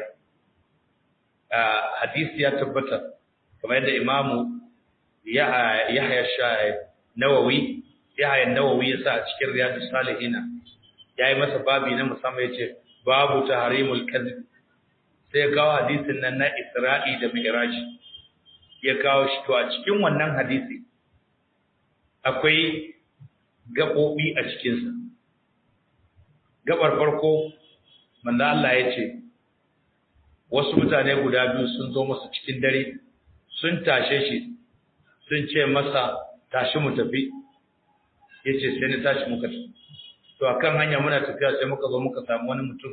hadisi ya tabbata kamar yadda imamu yahya shahid nawawi yahya nawawi ya sa a cikin riyadus salihina yayi masa babi na musamman yace babu tahrimul kadhib sai ya kawo hadisin nan na Isra'i da Mi'raj ya kawo shi to a cikin wannan hadisi akwai gabobi a cikin sa gabar farko manzo Allah ya ce wasu mutane guda biyu sun zo masa cikin dare sun tashe shi sun ce masa tashi mu tafi yace sai ni tashi muka tafi to akan hanya muna tafiya sai muka zo muka samu wani mutum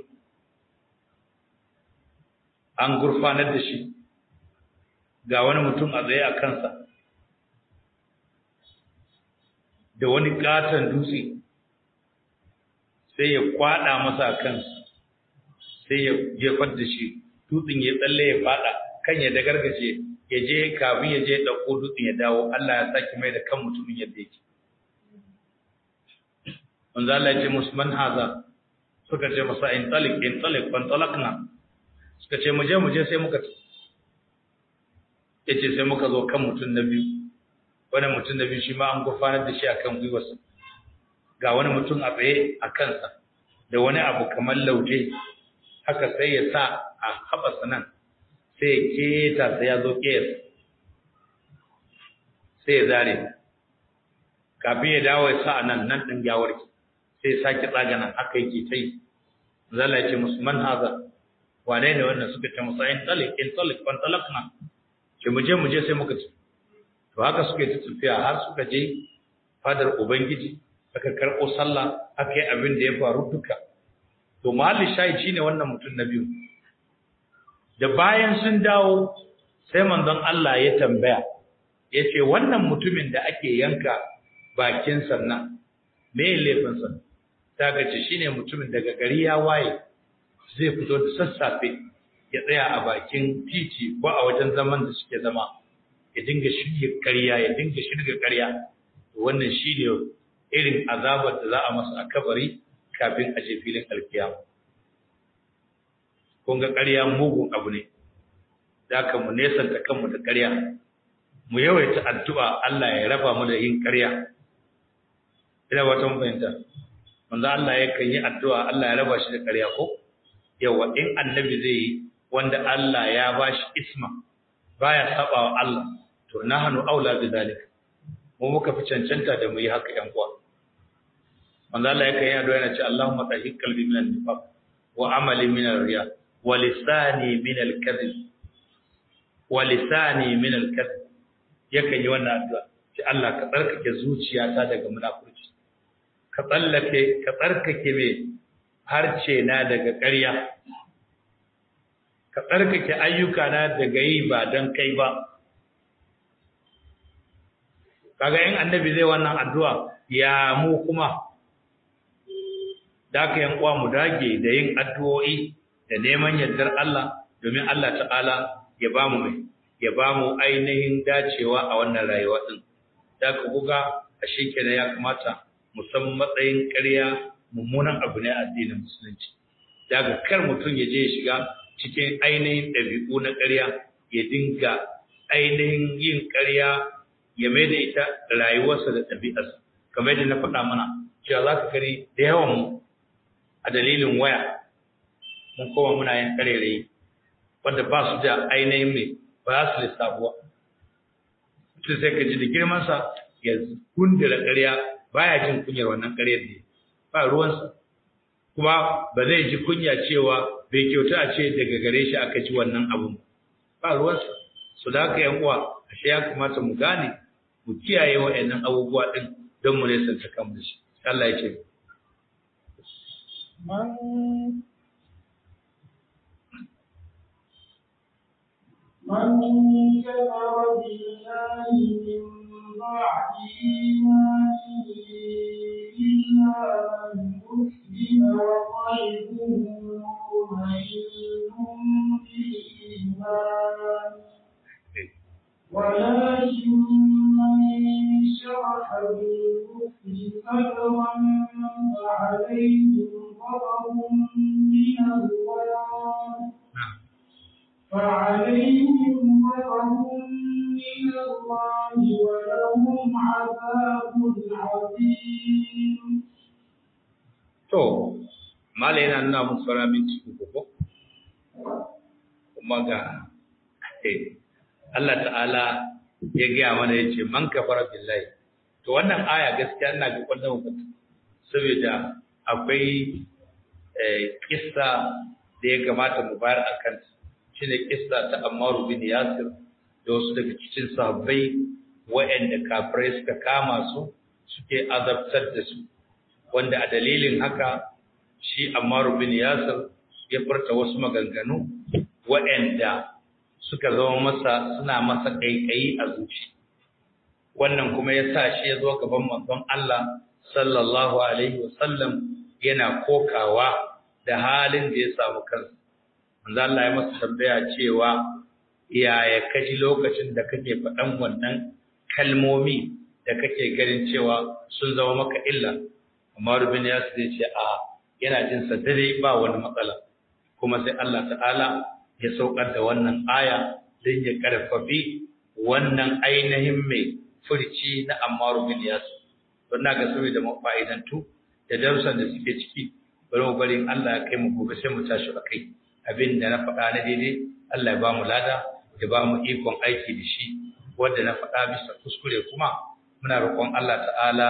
an gurfanar da shi ga wani mutum a tsaye a kansa da wani katon dutse sai ya kwada masa a kansa sai ya jefar da shi dutsen ya tsalle ya fada kan ya dagargaje ya je kafin ya je ɗauko dutsen ya dawo Allah ya saki mai da kan mutumin yadda yake manzo Allah ya ce musu man haza suka ce masa in talik in talik fan talakna suka ce mu je mu je sai muka yace sai muka zo kan mutum na biyu wani mutum na biyu shi ma an gurfanar da shi akan gwiwarsa ga wani mutum a tsaye a kansa da wani abu kamar lauje haka sai ya sa a haɓasa nan sai ya keta sai ya zo ƙes sai ya zare kafin ya dawo ya sa a nan nan ɗin gawarki sai sake tsaga nan aka yake ta yi zala ya ce musu man haza wane ne wannan suka ce musa in talik in talik ban talakna ce mu je mu je sai muka ci to haka suka yi ta tafiya har suka je fadar ubangiji aka karɓo sallah aka yi abin da ya faru duka to mahalli shayi shine wannan mutum na biyu da bayan sun dawo sai manzon Allah ya tambaya ya ce wannan mutumin da ake yanka bakin sannan me laifinsa ta gace shine mutumin daga gari ya waye zai fito da sassafe ya tsaya a bakin titi ko a wajen zaman da suke zama ya dinga shirya ƙarya ya dinga shirga ƙarya wannan shine irin azabar da za a masa a kabari kafin a je filin alkiyama kun ga ƙarya mugun abu ne da ka mu nesanta kanmu da ƙarya mu yawaita addu'a Allah ya raba mu da yin ƙarya ina wata mun fahimta manzo Allah yakan yi addu'a Allah ya raba shi da ƙarya ko yawa in annabi zai yi wanda Allah ya bashi isma baya saba wa Allah to nahnu aula bi zalika mu muka fi cancanta da mu yi haka ƴan uwa manzo Allah yake yana addu'a yana ce Allahumma tahhir qalbi min an-nifaq wa amali min ar-riya wa lisani min al-kadhib wa lisani min al-kadhib yakan yi wannan addu'a ce Allah ka tsarkake zuciyata daga munafurci ka tsallake ka tsarkake me harce na daga ƙarya ka tsarkake ayyuka na daga yi ba don kai ba kaga in annabi zai wannan addu'a ya mu kuma da aka yan uwa mu dage da yin addu'o'i da neman yardar Allah domin Allah ta'ala ya ba mu mai ya ba mu ainihin dacewa a wannan rayuwa din da ka buga a kenan ya kamata mu san matsayin ƙarya mummunan abu ne a addinin musulunci daga kar mutum ya je ya shiga cikin ainihin ɗabi'u na ƙarya ya dinga ainihin yin ƙarya ya mai da ita rayuwarsa da ɗabi'arsa kamar yadda na faɗa mana cewa za ka gani da yawan mu a dalilin waya mun koma muna yin ƙarerayi wanda ba su da ainihin mai ba su lissabuwa mutum sai ka ji da girmansa ya gundura ƙarya baya jin kunyar wannan ƙaryar da ba ruwansa kuma ba zai ji kunya cewa bai kyauta a ce daga gare shi aka ji wannan abun ba ruwansa su da haka yan uwa ashe ya kamata mu gane mu kiyaye wa'annan abubuwa din don mu nesa ta kan shi Allah ya ce من كفر بالله من بعد إيمانه إلا من أسلم وقلبه مطمئن بالإيمان ولكن من شرح بالكفر صدرا فعليهم غضب من الله فعليهم غضب من الله ولهم عذاب عظيم to malai yana nuna mun sauran minti uku ko kuma ga Allah ta'ala ya gaya mana ya ce man kafara billahi to wannan aya gaskiya ina ga kwallon mutum saboda akwai kissa da ya kamata mu bayar a kanta shine kissa ta Ammar bin Yasir da wasu daga cikin sahabbai waɗanda kafirai suka kama su suke azabtar da su wanda a dalilin haka shi Ammar bin Yasir ya furta wasu maganganu waɗanda suka zama masa suna masa kaikayi a zuci wannan kuma ya sa shi ya zo gaban manzon Allah sallallahu alaihi wasallam yana kokawa da halin da ya samu kansa manzo Allah ya masa tambaya cewa yaya kaji lokacin da kake faɗan wannan kalmomi da kake ganin cewa sun zama maka illa amma rubin ya su ce a yana jin sa dare ba wani matsala kuma sai Allah ta'ala ya saukar da wannan aya don ya karfafi wannan ainihin mai furci na Ammar bin Yasir don na ga saboda mafa'idantu da darussan da suke ciki bari mu bari Allah ya kai mu gobe sai mu tashi akai abin da na faɗa na daidai Allah ya ba mu lada ya ba mu ikon aiki da shi wanda na faɗa bisa kuskure kuma muna roƙon Allah ta'ala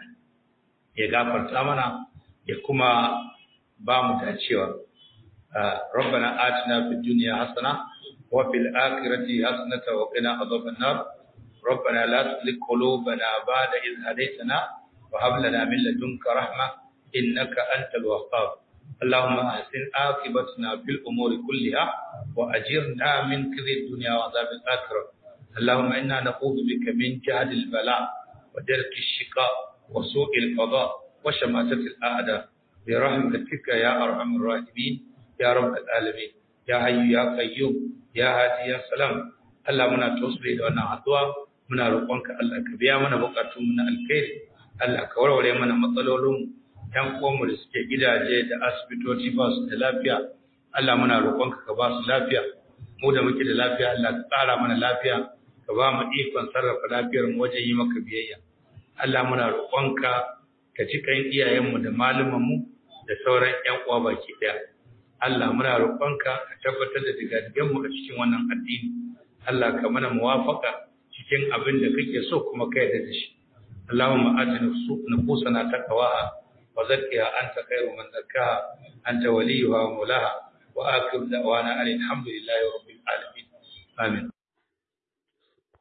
ya gafarta mana ya kuma ba mu dacewa ربنا آتنا في الدنيا حسنة وفي الآخرة حسنة وقنا عذاب النار ربنا لا تزغ قلوبنا بعد إذ هديتنا وهب لنا من لدنك رحمة إنك أنت الوهاب اللهم أحسن عاقبتنا في الأمور كلها وأجرنا من كذب الدنيا وعذاب الآخرة اللهم إنا نعوذ بك من جهد البلاء ودرك الشقاء وسوء القضاء وشماتة الأعداء برحمتك يا أرحم الراحمين يا رب العالمين يا حي يا قيوم يا هادي يا سلام Allah muna tausiri da wannan addu'a muna roƙonka Allah ka biya mana bukatun mu na alkhairi Allah ka warware mana matsalolin ‘yan uwanmu da suke gidaje da asibitoci ba su da lafiya, Allah muna roƙonka ka ba su lafiya, mu da muke da lafiya Allah ka ƙara mana lafiya, ka ba mu ikon sarrafa lafiyar mu wajen yi maka biyayya. Allah muna roƙonka ka ci kan iyayenmu da malumanmu da sauran ‘yan uwa baki ɗaya. Allah muna roƙonka ka tabbatar da digadigenmu a cikin wannan addini. Allah ka mana muwafaka cikin abin da kake so kuma ka yarda da shi. Allahumma ati nufusana taqwaha وزكها أنت خير من زكاها أنت وليها ومولاها وآخر دعوانا أن الحمد لله رب العالمين آمين